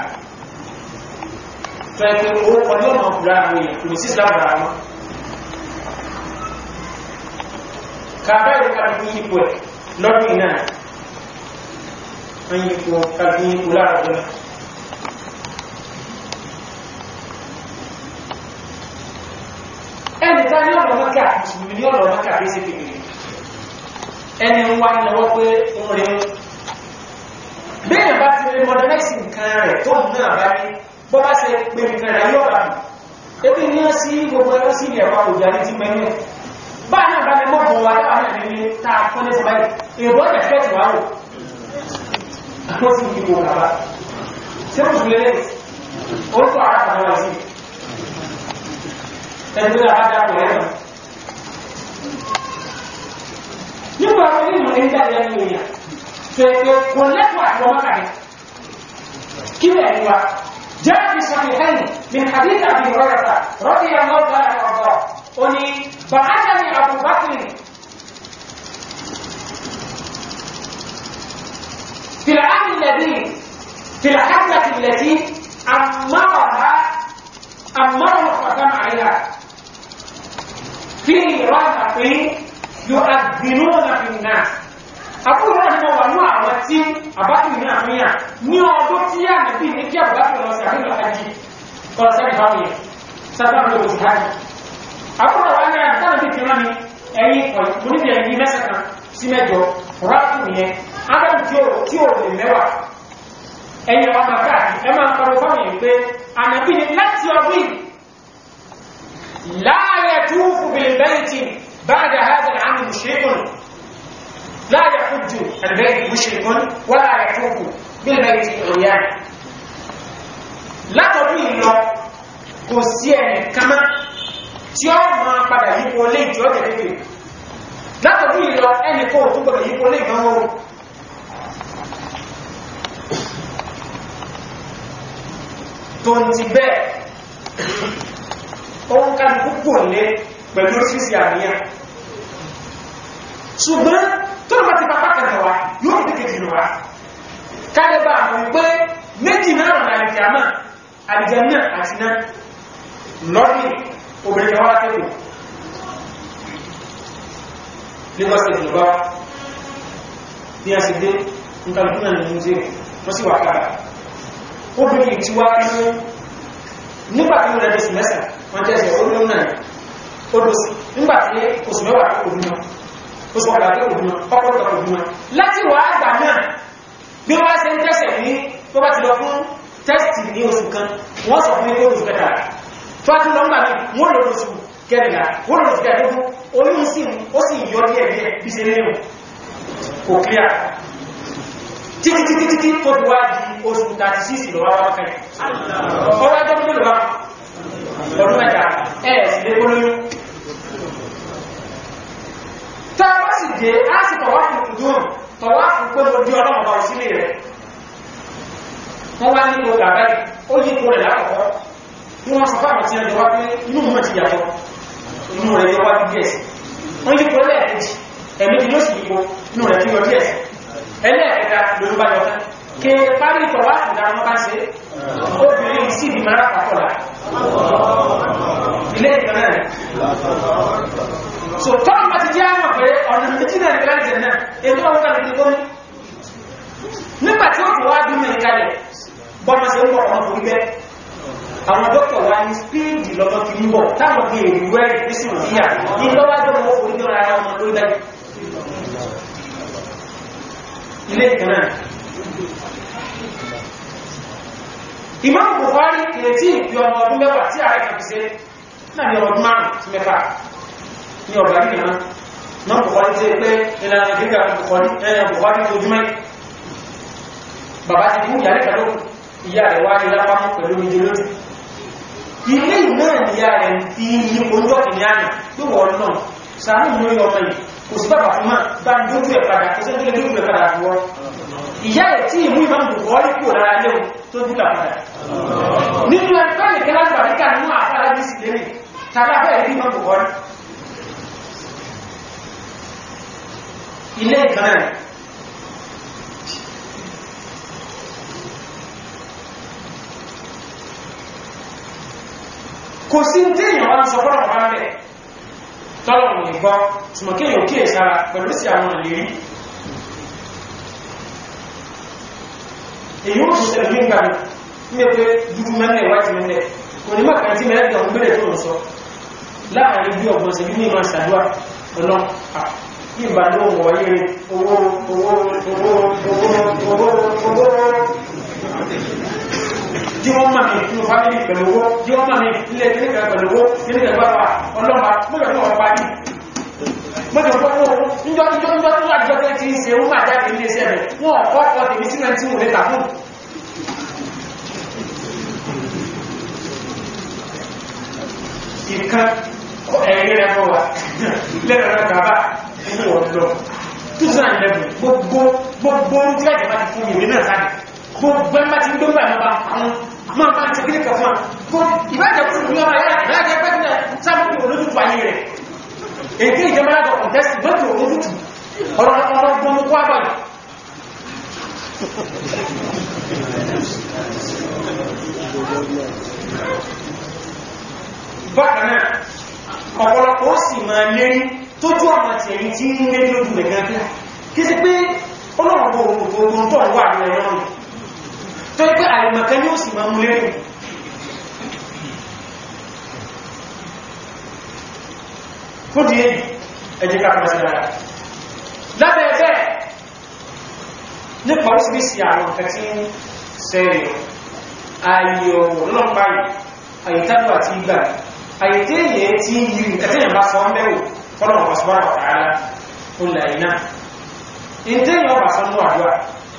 tó ẹgbẹ́ owó kan yóò máa kúrò àwọn èèyàn kò ní sí ìsìlámù ara wọn kàbá ìlú kàbí ipò ẹ̀ lọ́dún iná wọ́n yípo kàbí ipò láàrùn náà ẹni tá ní ọ̀rọ̀ mọ́kà mùsùlùmí ní ọ̀rọ̀ mọ́kà bí sí kékeré ẹni ń wá lọ́wọ́ pé ń rí bẹ́ẹ̀ bá ti rí modernize nǹkan rẹ̀ tó ń náà bá ní bọ́ bá ṣe pé nǹkan rẹ̀ yóò bá ebi ní ọ sí gbogbo ẹ̀rọ sí ilẹ̀ wa òjò àti ti mẹ́nu ẹ̀ bá náà bá ní mọ́bọ̀ wa láwọn náà ní ta kọ́ ní sọ́bàá èèbọ̀ ẹ̀ fẹ́ ti wá wò àwọn sì kí gbogbo àbá ṣé mo sùn lélẹ̀ ó tó ara kan wá sí ẹni tó dáa dáa pẹ̀lẹ́ náà nígbà wọn ní ìmọ̀ ní jáde lẹ́nu èèyàn fèèfè kò lẹ́kọ̀ọ́ àti ọmọ kàdé kí lẹ̀ ní wa جاء في صحيحين من حديث ابي هريره رضي الله تعالى عنه وارضاه اني بعثني ابو بكر في العام الذي في الحفله التي امرها امره الختم عليها في رهط يؤذنون في الناس àbúrò náà mọ̀ wà ní àwọn tí àbákìrì ní àmìyàn ní ọdún tí yà nìbí ní kí àbúrákìrì lọ sí àríwá hajji kọlọsẹ́rì báwọn yẹn sábàbí lọ sí hajji àbúrò wà ní àtàrà bí ti rán ní ẹ̀yìn oníbi ẹ̀yìn mẹ́sàn-án sí mẹ́jọ rákù yẹn adam tí ó tí ó lè mẹ́wàá ẹ̀yìn ọmọ káàkiri ẹ máa ń kọrọ fáwọn yẹn pé ànàbí ni láti ọdún láàyè túfù bìlìbẹ́ẹ̀tì بعد هذا العام مشرك لا يحج البيت مشرك ولا يطوف بالبيت عريان látọ̀dún ìlọ kò sí ẹni kama tí ó máa padà yípo lé ìjọ jẹ̀lẹ́gbẹ̀ látọ̀dún ìlọ ẹni kó tó gbọdọ̀ yípo lé ìdánwò tó ń ti bẹ́ẹ̀ ohun ká púpọ̀ lé pẹ̀lú orísìí àníyàn ṣùgbọ́n tó lọ ti pàpá kan wá yóò fi kéjì lọ wá kálẹ́bà àwọn pé méjì náà rọ̀ láì kìámà àdìjẹ́nà àti náà lọ́dí obìnrin kan wá tẹ́kù Lagos state lọ bá bí a sì dé nǹkan ní museum wọ́n sì wà kára obìnrin tí wá ní nígbàtí ó rẹ̀ sí mẹ́sàn wọ́n tẹ́sẹ̀ ó lóun náà ó lọ sí nígbàtí oṣù mẹ́wàá tó kò bímọ oṣù ọ̀dà tó kò bímọ ọkọ̀ tó kò bímọ láti wà àgbà náà bí wọ́n ṣe ń tẹ́sẹ̀ ní tó bá ti lọ fún tẹ́sì ní oṣù kan wọ́n sọ fún ní oṣù kẹta tó bá ti lọ ńgbà mí wọ́n lọ oṣù kẹrìnlá wọ́n lọ oṣù kẹrìnlá oyún sí ó sì yọ díẹ̀ díẹ̀ bí ṣe nínú kò clear títí títí títí tó fi wá di oṣù 36 lọ wá wá kẹrìn ọwọ́ ẹjọ́ tó lè wá ọdún mẹ́ta ẹ̀ sì lé olóyún tá a bá sì dé á sì tọ̀wá fún ìdúró tọ̀wá fún pé mo di ọlọ́mọ bá òsílé rẹ̀ wọ́n wá nílò gàbá ó yí kó rẹ̀ lákọ̀ọ́kọ́ tí wọ́n sọ fáwọn tí ẹjọ́ wá pé inú mọ́ ti yàtọ̀ inú rẹ̀ yọ wá bí díẹ̀ sí wọ́n yí kó lẹ́ẹ̀kejì ẹ̀mẹ́jì ló sì yípo inú rẹ̀ tí yọ díẹ̀ sí ẹlẹ́ẹ̀kẹta ló bá yọ tán ké parí tọ̀wá ìdá wọn bá ṣe obìnrin sì di mara pàtọ́lá ilé ìtọ́nà rẹ̀ so tọ́nà bá ti jẹ́ àwọn pé ọ̀nà méjì náà ní láti náà ètò àwọn kan ní gómìn nígbà tí ó fi wá bí mẹ́rin kalẹ̀ bọ́nà sí ń bọ̀ ọmọ fún ibẹ̀ àwọn dókítà wa ní spíìdì lọ́tọ́ fi ń bọ̀ táwọn bí èrú rẹ̀ ní sí òdíyà ní lọ́wọ́dọ́ mọ́ fún ibẹ̀ ara ọmọ lórí dájú ilé ìtọ́nà Imam Bukhari kìrètí ìpí ọmọ ọdún mẹ́wàá tí ààrẹ kàbí sí náà ní ọdún márùn sí mẹ́fà ní ọ̀gbà ní ìran Imam Bukhari tí pé ìlànà gíga Bukhari tó jùmọ́ bàbá ti kú ìyá rẹ̀ lókù ìyá rẹ̀ wá ní lápámọ́ pẹ̀lú oúnjẹ lójú ilé náà ni ìyá rẹ̀ fi ní ojú ọ̀kìnrin àná tó wọ́n náà sàánù lórí ọmọ yìí kò sí bàbá fún máa bá ń dójú ẹ̀ padà kò sí ẹgbẹ́ dójú ẹ̀ padà àbúwọ́ ìyá ẹ̀ tí ìmú ìmọ̀ Bukhari kúrò lára léwu tó dúkà padà nínú ẹgbẹ́ ìkẹ́ lágbàríkà nínú àfáà bí sì lérè tàbí afẹ́ ìdí ìmọ̀ Bukhari ilé ìkanáà kò sí tí èèyàn wá ń sọ fọ́nà wá rẹ̀ tọ́lọ̀rùn ìgbọ́ ṣùgbọ́n yóò kíyè sára pẹ̀lú sí àwọn ìlérí èyí ó ṣiṣẹ́ ní ìgbà ní pé dúdú mẹ́lẹ̀ wájú mẹ́lẹ̀ onímọ̀ kan tí mẹ́lẹ̀ gbọ̀n gbẹ̀rẹ̀ tó ń sọ láàrin bí ọgbọ̀n sí ní ìmọ̀ ṣàdúrà ọ̀nà ní ìbá ní ohun wọ̀nyí owó owó owó owó owó owó tí wọ́n máa ní inú fámílì pẹ̀lú owó tí wọ́n máa ní ilé kíníkà pẹ̀lú owó kíníkà gbáwà ọlọ́pàá mọ́jọ̀ tó wọ́n pa ní mọ́jọ̀ tó wọ́n níjọ́ níjọ́ níjọ́ tó àjọ tẹ́ ti ń se ó máa jáde ilé iṣẹ́ rẹ̀ wọ́n ọ̀pọ̀ ọ̀pọ̀ tèmi sí náà tí wọ́n lè tà fún ìkan ẹ̀rí rẹ̀ mọ́ wa lẹ́rọ rẹ̀ bàbá inú ọ̀dọ́ 2011 gbogbo gbogbo tí láti máa ti fún ìwé náà sáà gbogbo ẹgbẹ́ tí ń gbogbo ẹ̀mọ́ bá àwọn máa bá ti kíríkà fún àwọn ìbájẹ̀ fún ìlú ọmọ ẹ̀yà láti ẹgbẹ́ tí sáàmù olójútù ayé rẹ̀ èké ìjọba látọ̀ kọ̀tẹ́sì lọ́tù olójútù ọ̀rọ̀ ọ̀rọ̀ gbọmọ kó àbáyé bákanáà ọ̀pọ̀lọpọ̀ ó sì máa lérí tójú ọmọ tí ẹ̀yìn tí ń lé lójú rẹ̀ gẹ́gẹ́ kí sí pé ọlọ́run gbogbo tó wà ní ẹ̀rọ rẹ̀ tó yẹ pé àìmọ̀kẹ́ yóò sì máa mú lérí fún di èyí ẹjẹ́ kápẹ́ sí ara lábẹ́ ẹ̀fẹ́ nípa orísìírísì àwọn nǹkan tí ń sẹ́rẹ̀ ayò lọ́pàá àyítájú àti ìgbà àyètí èyẹ tí yìí ẹ̀tẹ́yàn bá sọ mẹ́rù fọ́lọ̀wọ̀n ọ̀sọ̀wọ́n ọ̀tàrà olè iná ìtẹ́yàn ọba sọ mú àdúrà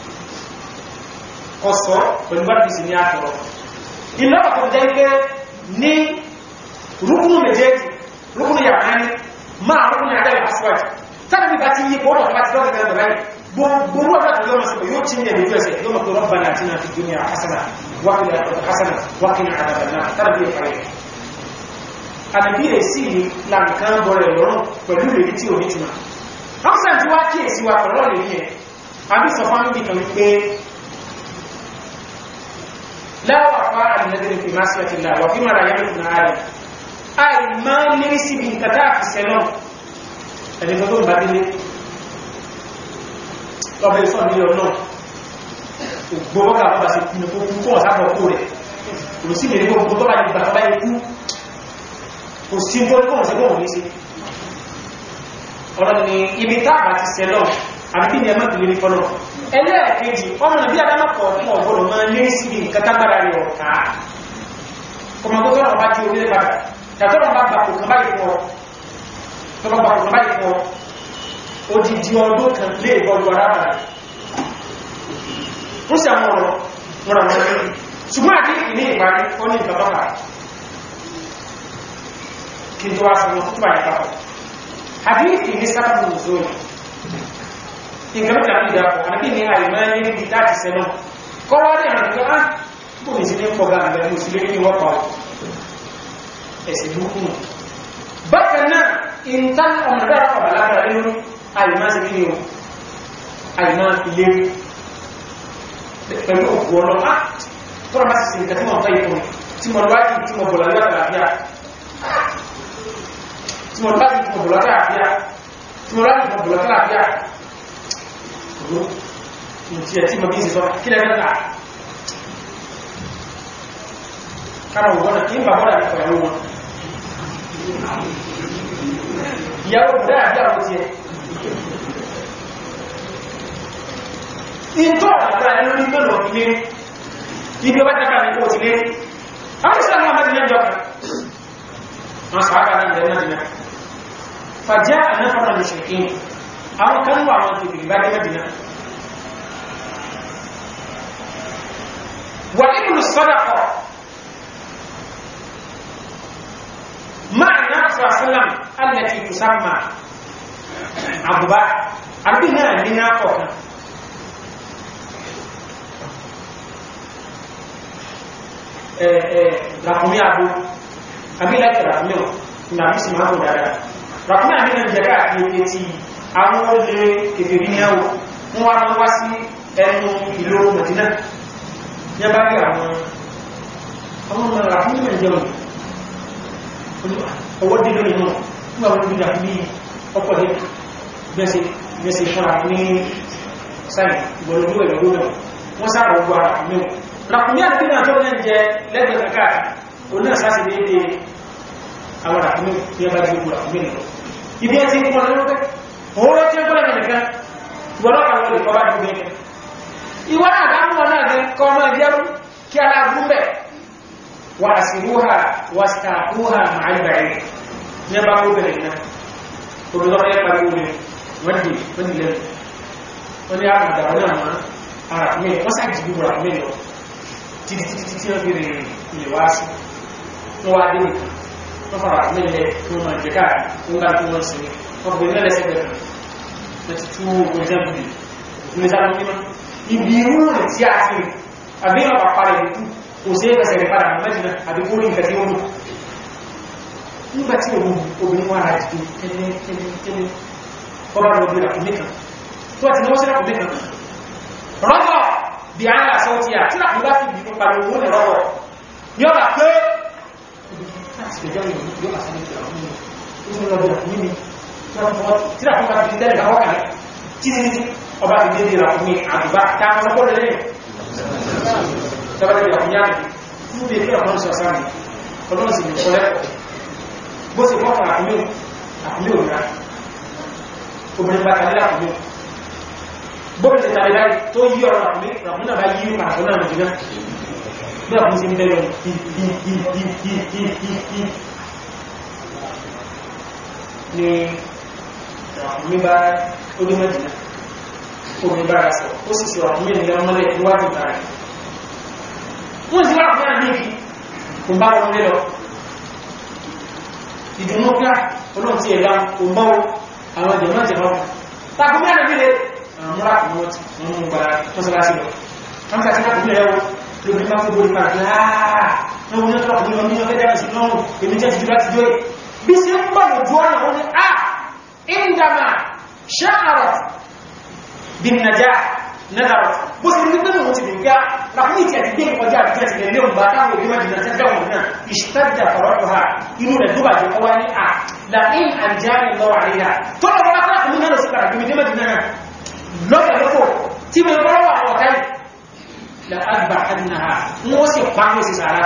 ọ̀sọ̀ pẹ̀lú bá dìsí ní àtọ̀rọ̀ ìlọ́pàá tó jẹ́ pé ní rúkúnù méjèèjì rúkúnù yàrá ní máa rúkúnù àdáyà aswájì tàbí bá ti yí pọ́nà tó bá ti lọ́gbẹ̀ẹ́ tẹ́lẹ̀ báyìí gbogbo ọjọ́ tó yọ́mọ̀ sọ́kọ̀ yóò chíyẹ̀ lójú ẹsẹ̀ yóò mọ̀ tó rọ́bà náà tí náà fi dúnìyà hasana wákìlẹ̀ àtọ̀tọ̀ hasana wákìlẹ̀ àdàbàlá tàbí ẹ̀fàyẹ̀ àdàbí èsì lànkan bọ̀rẹ̀ lọ́rùn pẹ̀lú ìrètí tí ò ní túnmà ọ́sàn tí wá kíyèsí wa pẹ̀lọ́ lè ní ẹ̀ àbí sọ fún àmì kan wípé láwà fá àdìlẹ́dẹ̀rẹ̀ fi máa sí àti láwà fí mara yẹn fún ààrẹ àì máa ń lérí síbi nǹkan tá àfi sẹ́lọ̀ ẹni tó ń bá délé lọ́bẹ̀ ìfọ́n ní ọ̀nà ògbóbọ́gà bọ́bà sí kú kú kú ọ̀sábọ̀ kú rẹ̀ kò sí lè rí gbogbo tó bá yẹ gbà bá ikú kò sí tó kọ́ sí bọ́ọ̀ ní sí ọ̀rọ̀ ni ibi táàbà ti sẹ́lọ̀ àbí ní ẹmọ́ ìlú fọ́nà ẹlẹ́ẹ̀kejì ọmọ nàbí adámọ́kọ̀ ọ̀pọ̀ ọ̀gbọ̀nà máa lé sí ibi kátàgbàrà rẹ̀ ọ̀ká kọmọkótọ́rọ̀ bá jí orílẹ̀ padà yàtọ́rọ̀ bá gbàkò kan báyìí fún ọ tó bá gbàkò kan báyìí fún ọ odidi ọdún kan lé ìbọ̀lù arábàrẹ̀ ó sì àwọn ọ̀rọ̀ mọ́ra wọn lórí ṣùgbọ́n àti ìní ìparí ó ní ìtọ́lọ́pàá kí n tó wá sọ́wọ́ tó bá ìpapọ̀ hadithi ní sábàbù nùzọ́lù nǹkan mẹ́ta ní ìdápọ̀ àbí ní àìmọ́ ní níbi láti sẹ́nà kọ́wọ́ ní àwọn ìgbà án bò ní sí ní pọ̀gá àgbẹ̀ ní òsìlé ní wọ́pá ẹ̀sìn burúkú bákan náà ìntán ọmọdé ọ̀bà lágbàrá nínú àìmọ́ sí kí ni o àìmọ́ ilé pẹ̀lú òkú ọlọ́ á tọ́rọ bá sì sí nǹkan tí mo fẹ́ ìfún tí mo lọ́wọ́ tí mo bọ̀lá lọ́wọ́ àlàáfíà tí mo lọ́wọ́ tí mo bọ̀lá àlàáfíà tí mo lọ́wọ́ tí mo bọ̀lá àlàáfíà mo ti ẹ̀ tí mo bí ń sọ kí lẹ́gbẹ́ ta kára wọ́n kí n bà bọ́dà nípa ìyàwó wọn ìyàwó bọ̀dá àbí àwọn ti ẹ̀ ìtọ́ àgbà ẹnu ní mẹ́lọ̀ ilé ibi ọba tẹ́kà ní kó ti lé àwọn ìsìlámi àmà ti lẹ́jọ́ kan wọ́n sàákà ní ilẹ̀ náà fàjá ànáfàrà lè ṣèké àwọn kan wà àwọn tèbìrì bá gẹ́gẹ́ dìná wà nínú sọ́dọ̀kọ̀ máa ní àṣà sálàm alẹ́tì ìtùsámà àbúbá àbí náà ní náà kọ̀ọ̀kan ràkùnmí àbú àbí láti ràkùnmí ọ̀ ní àbí sì máa kò dáadáa ràkùnmí àbí náà jẹ́ káàkiri pé tí àwọn olè kèfèrí ní àwọ̀ wọ́n wá wá sí ẹnu ìlú Mẹ̀dínà ní bá rí àwọn ọmọ ọmọ ràkùnmí náà jẹun ọwọ́ dídó nínú fún àwọn olùdíjà ní ọkọ̀ ní gbẹ́sẹ̀ fúnra ní sáì ìgbọ̀lódú ẹ̀rọ gómìnà wọ́n sára ogun ara mẹ́wọ̀ ràkùnmí àti náà tó lẹ́ jẹ lẹ́gbẹ̀ẹ́ káàkiri òun náà sáà sí dédé àwọn ràkùnmí ní ẹbá jí ogun ràkùnmí nìkan ibi ẹ ti ń pọ̀ lọ́wọ́ òun ló tí ó gbọ́lẹ̀ nìkan gbọ́lọ́ kan lórí kọ́ bá dùn mí ìwọ́n náà dámú wọn náà kọ́ ọmọ ìjẹun kí aláàbùn bẹ̀ wà sí rúhà wà sí rúhà màá ìbẹ̀rẹ̀ ní ẹbá kó bẹ̀rẹ̀ náà obìnrin ọmọ yẹn pariwo ni wọ́n di wọ́n di lẹ́nu wọ́n ní àmàdà wọn náà máa ara mi wọ́n sá jì gbogbo àmì lọ títí títí títí wọ́n fi rìn ilẹ̀ wá sí wọ́n wá dé nìkan wọ́n fara àmì lẹ̀ tí wọ́n máa jẹ káàkiri wọ́n bá tí wọ́n sinmi wọ́n fi nílẹ̀ lẹ́sẹ̀ bẹ̀rẹ̀ wọ́n ti tú ogun jẹ́ bùdì ní sáà mímọ́ ibi irú rẹ̀ tí a ti àbí ọ̀pá parẹ̀ ìlú kò sí ẹ̀fẹ̀sẹ̀ rẹ̀ padà mẹ́jìnà àbí kó rí nǹkan tí ó mú nígbà tí òun obìnrin wọn ara jìdí tẹ́lẹ̀ tẹ́lẹ̀ tẹ́lẹ̀ ọba lọ bí ràkùnmí kan tó àti náwó sí ràkùnmí kan rọ́gọ̀ bí a ń là sọ ti à tí ràkùnmí bá fi bí ní pariwo wọn rọ́gọ̀ ní ọba pé ọba ti dé di ràkùnmí àdùbá táwọn ọkọ̀ lẹ́yìn tọ́bàtí ràkùnmí àdùbá fún bí ẹgbẹ́ ọ̀pọ̀ sọ̀sán ọlọ́run sì ní kọ́lẹ́kọ̀ọ́ bó ṣe wọ́n fara àkúlé àkúlé òun náà obìnrin bá tàbí àkúlé bóbi ṣe tàbí láì tó yí ọ̀rọ̀ àkúlé ràkúnmí náà bá yí pàtàkì náà nìjìnà bí àkúlé sí ń bẹ̀rẹ̀ ní ràkúnmí bá orí mẹ́jìnà obìnrin bá rà sọ ó sì sọ àkúlé ní ọmọlẹ̀ níwájú tààrí wọ́n sì wá àkúlé àmì ìkì kò bá wọn lé lọ ìdùnnú píà olóhùn tí ẹ̀dá kò mọ́ àwọn ìjọmọ́ ìjọmọ́ tàbí mẹ́rin bí lè múra kò mọ́ tí wọ́n mú gbára mọ́sálásí lọ wọ́n kàtí láti bí ẹwọ́ lóbi máa fún borí pàtàkì láàá wọ́n ní ọjọ́ ọkùnrin ọmọ ọjọ́ ẹgbẹ́ sí lọ́rùn èmi jẹ́ ti láti jọ bí sí ń bọ̀ lójú ọ̀nà wọn ni a ìndàmà ṣáàrọ̀ bí nàjá nàdàrọ̀ bó sì rí pé mọ̀ ti dìgbà lápúnì tí a ti gbé ìkọjá àti tí a ti lè lé òǹbá táwọn òbí májìnà tẹ́gbẹ̀ wọn náà ìṣtàjà ọ̀rọ̀ ha inú rẹ̀ tó bàjẹ́ ọwá ní à láìn àjáyé lọ́wọ́ àríyá tó lọ bá bá kùnú náà sí padà gbé dé májìnà náà lọ́kẹ̀ lọ́kọ̀ tí mo bọ́ wà ọ̀tá la àgbà àdínàhà ń wọ́n sì pa ní sísàrá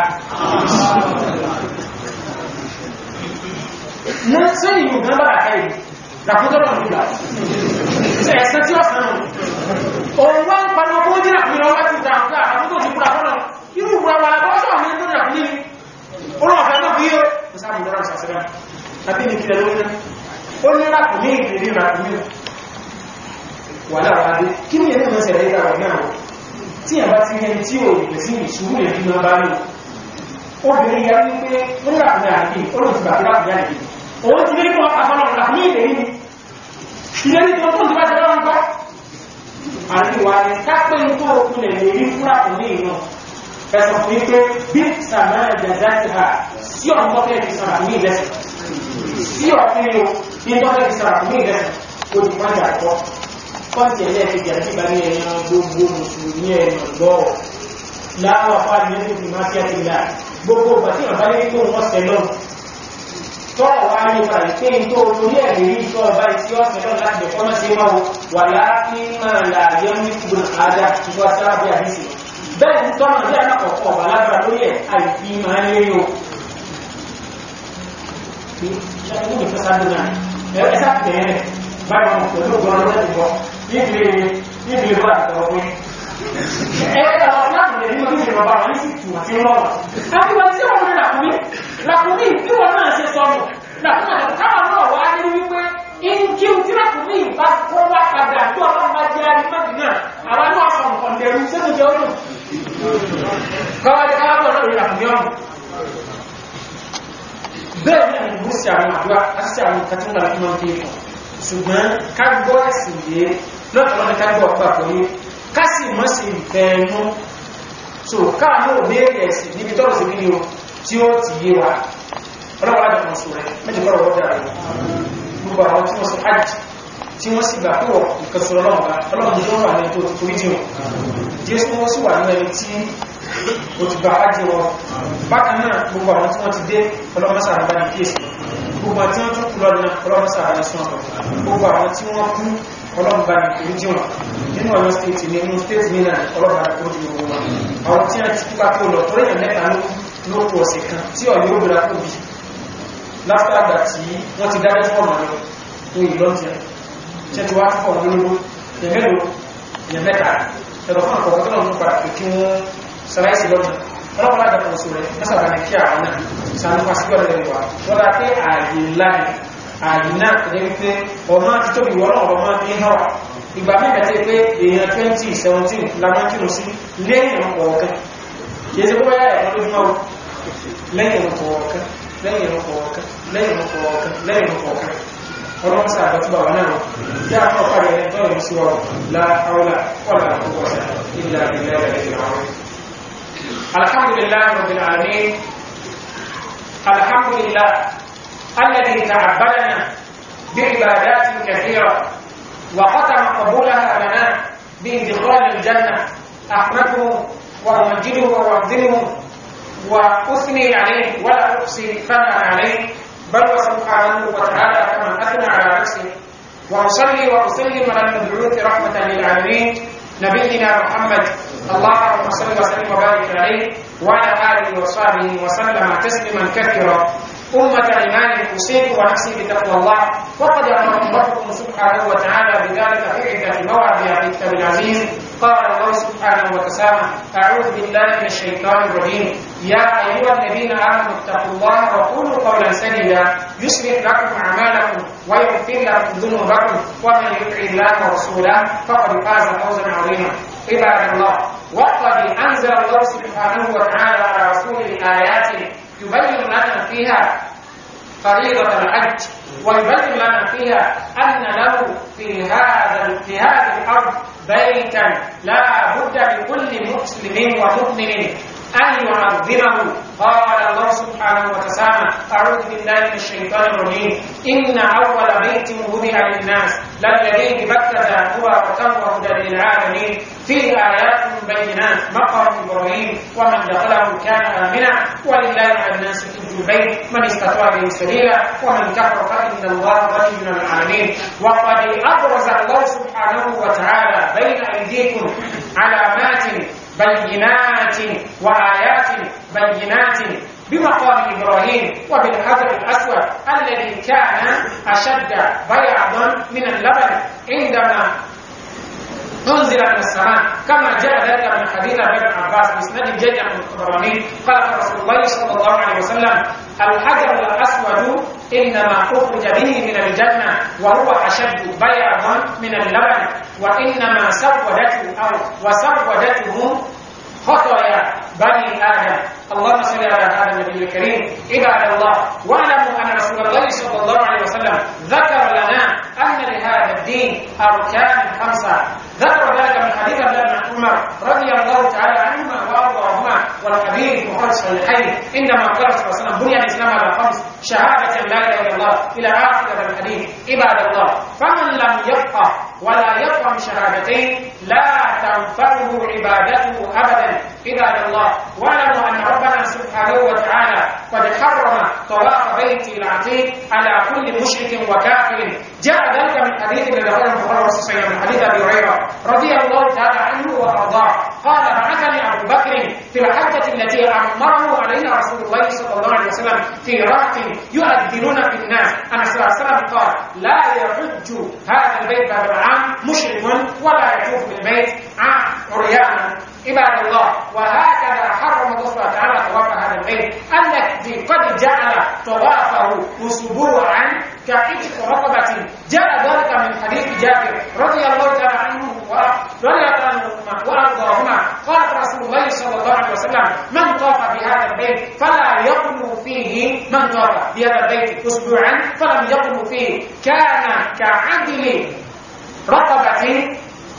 ní sẹ́yìn yóò gbọ́n bá àkáyì làkútọ́rọ̀ nígbà ẹ̀sẹ̀ tí ó sàn òun wá ń paná kó jẹ́ àpínlẹ̀ ọwá ti dáadáa àkókò ti kúrà fọ́nà irú ìwúra wà lọ́wọ́sọ̀ ní ẹgbẹ́ àpínlẹ̀ olóòfẹ́ ló bí yóò sáàmù lọ́rọ̀ sàṣẹ́rẹ́ àbí ní kílẹ̀ lórí náà ó ní rákùnmí ìrírí rákùnmí wà láwádé kí ní ẹni mọ́sẹ̀ rẹ̀ ìdáwọ̀ náà tí a bá ti rẹ̀ tí ò lè sí ìṣúrù lè fi máa bá lò obìnrin ya ní pé ó ní rákùnmí àdé olóòtú bàbá rákùnmí àdé òun ti lé kọ́ àfọ́nà rákùnmí ìrírí ìlérí tó tó ti bá ti lọ́wọ́ nǹkan àríwá ni kápẹ́ tó kúnlẹ̀ lè rí fúra kò ní ìran ẹ̀sọ̀ fún wípé bí sàmà jàdá ti ha sí ọ̀n tó fẹ́ fi sàrà ní ìlẹ́sìn sí ọ̀fẹ́ o ní tó fẹ́ fi sàrà ní ìlẹ́sìn ó ti wájà àkọ́ kọ́ǹtì ẹlẹ́ẹ̀kejì àti ìgbà ní ẹ̀yàn gbogbo mùsùlùmí ẹ̀yàn lọ́ọ̀ láwọn afá ní ẹni fi máa fi àti ìlà gbogbo ìgbà tí wọn bá lé tó wọn sẹ lọ tọ́ọ̀ wá ní ìgbà pé n tó torí ẹ̀ lè rí ìṣọ́ ọba ìtí ọ̀sẹ̀ náà láti ẹ̀kọ́ náà ṣe máa wà láti máa là yẹ ní gbogbo àádá ìwà sárábí àdísì bẹ́ẹ̀ ní tọ́nà bí alákọ̀ọ́kọ́ ọba lágbára lórí ẹ̀ àìfi máa ń lé o ṣàkóso ìfẹ́ sáré náà ẹ sá tẹ̀ ẹ́ báyìí wọn pẹ̀lú ògbọ́n ọlọ́dẹ ti bọ̀ níbi níbi ìwà àtọ̀rọ̀ pé ẹ ẹ ọ láti lè nínú ìṣẹ̀lẹ̀ ọba wọn sì tù àti ńlọ́wọ́ àti wọn tí wọn ní làkúmí làkúmí bí wọn náà ṣe sọnù làkúmí àti káwọn náà wá ní wípé ìkí tí làkúmí bá kó wá padà tó ọlọ́run bá jẹ́ arímọ́dì náà àwọn náà sọ nǹkan dẹrù sínú jẹ́ ọdún káwájú káwájú ọlọ́run yìí làkúmí ọ̀run bẹ́ẹ̀ ni ìlú sí àwọn àdúrà àti àwọn ìkàtúndà tí wọ́n fi fún ṣùgbọ́n ká gbọ́ ẹ̀sìn yé lọ́tọ̀lọ́dẹ ká gbọ́ ọ̀pá pẹ̀lú ká sì mọ́ sí ìfẹ́ ẹnu so káà náà béèrè ẹ̀sìn níbi tọ́rọ̀ sí kíni o tí ó ti yé wa ọlọ́wọ́ láti kan sọ rẹ̀ méjì kọ́rọ̀ wọ́n dára gbogbo àwọn tí wọ́n sọ hajj tí wọ́n sì gbà pé wọ́n nǹkan sọ ọlọ́run bá ọlọ́run tó wà ní tó ti forí jìn jésù wọ́n sì wà ní ẹni tí ó ti gba hajj wọn bákan náà gbogbo àwọn tí wọ́n ti dé ọlọ́run sáà bá ní kíyèsí gbogbo àti wọ́n tún kú lọ́dún ọlọ́run sáà sún ọ̀pọ̀ gbogbo àwọn tí wọ́n kú ọlọ́run bá ní oríjì wọn nínú ọ̀yọ́ stéètì ní inú stéètì ní náà ọlọ́run bá ní oríjì gbogbo wọn àwọn tí wọ́n ti kú bá tó lọ torí èèyàn mẹ́ta ló kú ọ̀sẹ̀ kan tí ọ̀yọ́ ó gbéra kó bí láfíà àgbà tí wọ́n ti dájọ́ fún ọ̀nà lọ fún ìlọ́ntì tí wọ́n ti wá fún ọ̀nà lóló ìyẹ̀mẹ́lò ìyẹ̀mẹ́ta ẹ̀rọ fún àkọ́kọ́ tó lọ́nà padà pé kí wọ́n sàláìsì lọ́dún ọlọ́pàá láti ọ̀sọ̀ rẹ̀ mẹ́sàbà ní kí àwọn náà sàánúfà sí ọ̀rẹ́ rẹ̀ wà wọ́n dá pé ààyè ńlá ni ààyè náà tẹ̀lé wípé ọmọ ti tóbi wọ́n ọ̀rọ̀ máa fi hàn wà ìgbà mẹ́ta tí pé èèyàn 2017 lamọ́ kírun sí lẹ́yìn ọ̀ọ̀kan kìí ṣe bóyá ẹ̀kọ́ lójúmọ́ lẹ́yìn ọ̀ọ̀kan lẹ́yìn ọ̀ọ̀kan lẹ́yìn ọ̀ọ̀kan lẹ́yìn ọ̀ọ̀kan ọlọ́run sáà bá túbà wà náà yá àwọn ọ̀pá rẹ̀ tọ́lọ̀ sí wa láàárọ̀ wọ́n láàárọ̀ ilẹ̀ àbílẹ̀ ìrìn الحمد لله رب العالمين الحمد لله الذي تعبدنا بعبادات كثيرة وختم قبولها لنا بإدخال الجنة أحمده وأمجده وأعظمه وأثني عليه ولا أحصي ثناء عليه بل وسبحانه وتعالى كما أثنى على نفسه وأصلي وأسلم على المبعوث رحمة للعالمين نبينا محمد اللهم صل وسلم وبارك عليه وعلى اله وصحبه وسلم تسليما كثيرا أمة إيمان أوصيك ونفسي بتقوى الله وقد أمركم ربكم سبحانه وتعالى بذلك في عدة مواضع في الكتاب العزيز قال الله سبحانه وتعالى أعوذ بالله من الشيطان الرجيم يا أيها الذين آمنوا اتقوا الله وقولوا قولا سديدا يصلح لكم أعمالكم ويغفر لكم ذنوبكم ومن يطع الله ورسوله فقد فاز فوزا عظيما عباد الله وقد أنزل الله سبحانه وتعالى على رسوله آيات يبين لنا فيها فريضة الحج ويبين لنا فيها أن له في هذا في هذه الأرض بيتا لا بد لكل مسلم ومؤمن أن يعظمه قال الله سبحانه وتعالى أعوذ بالله من الشيطان الرجيم إن أول بيت وضع للناس للذي ببكة مباركا وهدى للعالمين فيه آيات بينات مقام إبراهيم ومن دخله كان آمنا ولله على الناس حج البيت من استطاع به سبيلا ومن كفر فإن الله غني عن العالمين وقد أبرز الله سبحانه وتعالى بين أيديكم علامات بينات وآيات بينات بمقام إبراهيم وبالحجر الأسود الذي كان أشد بياضا من اللبن عندما أنزل من السماء كما جاء ذلك من حديث ابن عباس بإسناد جيد عن الطبراني قال رسول الله صلى الله عليه وسلم الحجر الأسود إنما أخرج به من الجنة وهو أشد بياضا من اللبن وإنما سودته أو وسودته خطايا بني آدم اللهم صل على هذا النبي الكريم عباد الله واعلموا أن رسول الله صلى الله عليه وسلم ذكر لنا أن لهذا الدين أركان خمسة ذكر ذلك من حديث ابن عمر رضي الله تعالى عنهما وأرضاهما والحديث مخرج صحيحين عندما قال صلى الله عليه وسلم بني الإسلام على خمس شهادة لا إله إلا الله إلى آخر الحديث عباد الله فمن لم يفقه ولا يفهم شهادتين لا تنفعه عبادته أبدا عباد الله واعلموا أن ربنا سبحانه وتعالى قد حرم طواف بيت العتيق على كل مشرك وكافر جاء ذلك من حديث الذي رواه البخاري ومسلم من حديث ابي هريره رضي الله تعالى عنه وارضاه قال بعثني ابو بكر في الحجه التي امره عليها رسول الله صلى الله عليه وسلم في رهط يؤذنون في الناس انا صلى الله عليه وسلم قال لا يحج هذا البيت بعد العام مشرك ولا يطوف بالبيت عريانا عباد الله وهكذا حرم الله سبحانه وتعالى طواف هذا البيت الذي قد جعل طوافه اسبوعا كعتق رقبة جاء ذلك من حديث جابر رضي الله تعالى عنه ورضي الله عنهما وارضاهما قال رسول الله صلى الله عليه وسلم من طاف بهذا البيت فلا يقم فيه من طاف بهذا البيت اسبوعا فلم يقم فيه كان كعدل رقبة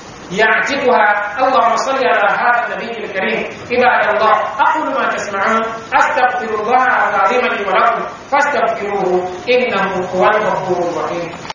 يعتقها اللهم صل على هذا النبي الكريم عباد الله اقول ما تسمعون استغفر الله العظيم لي ولكم فاستغفروه انه هو الغفور الرحيم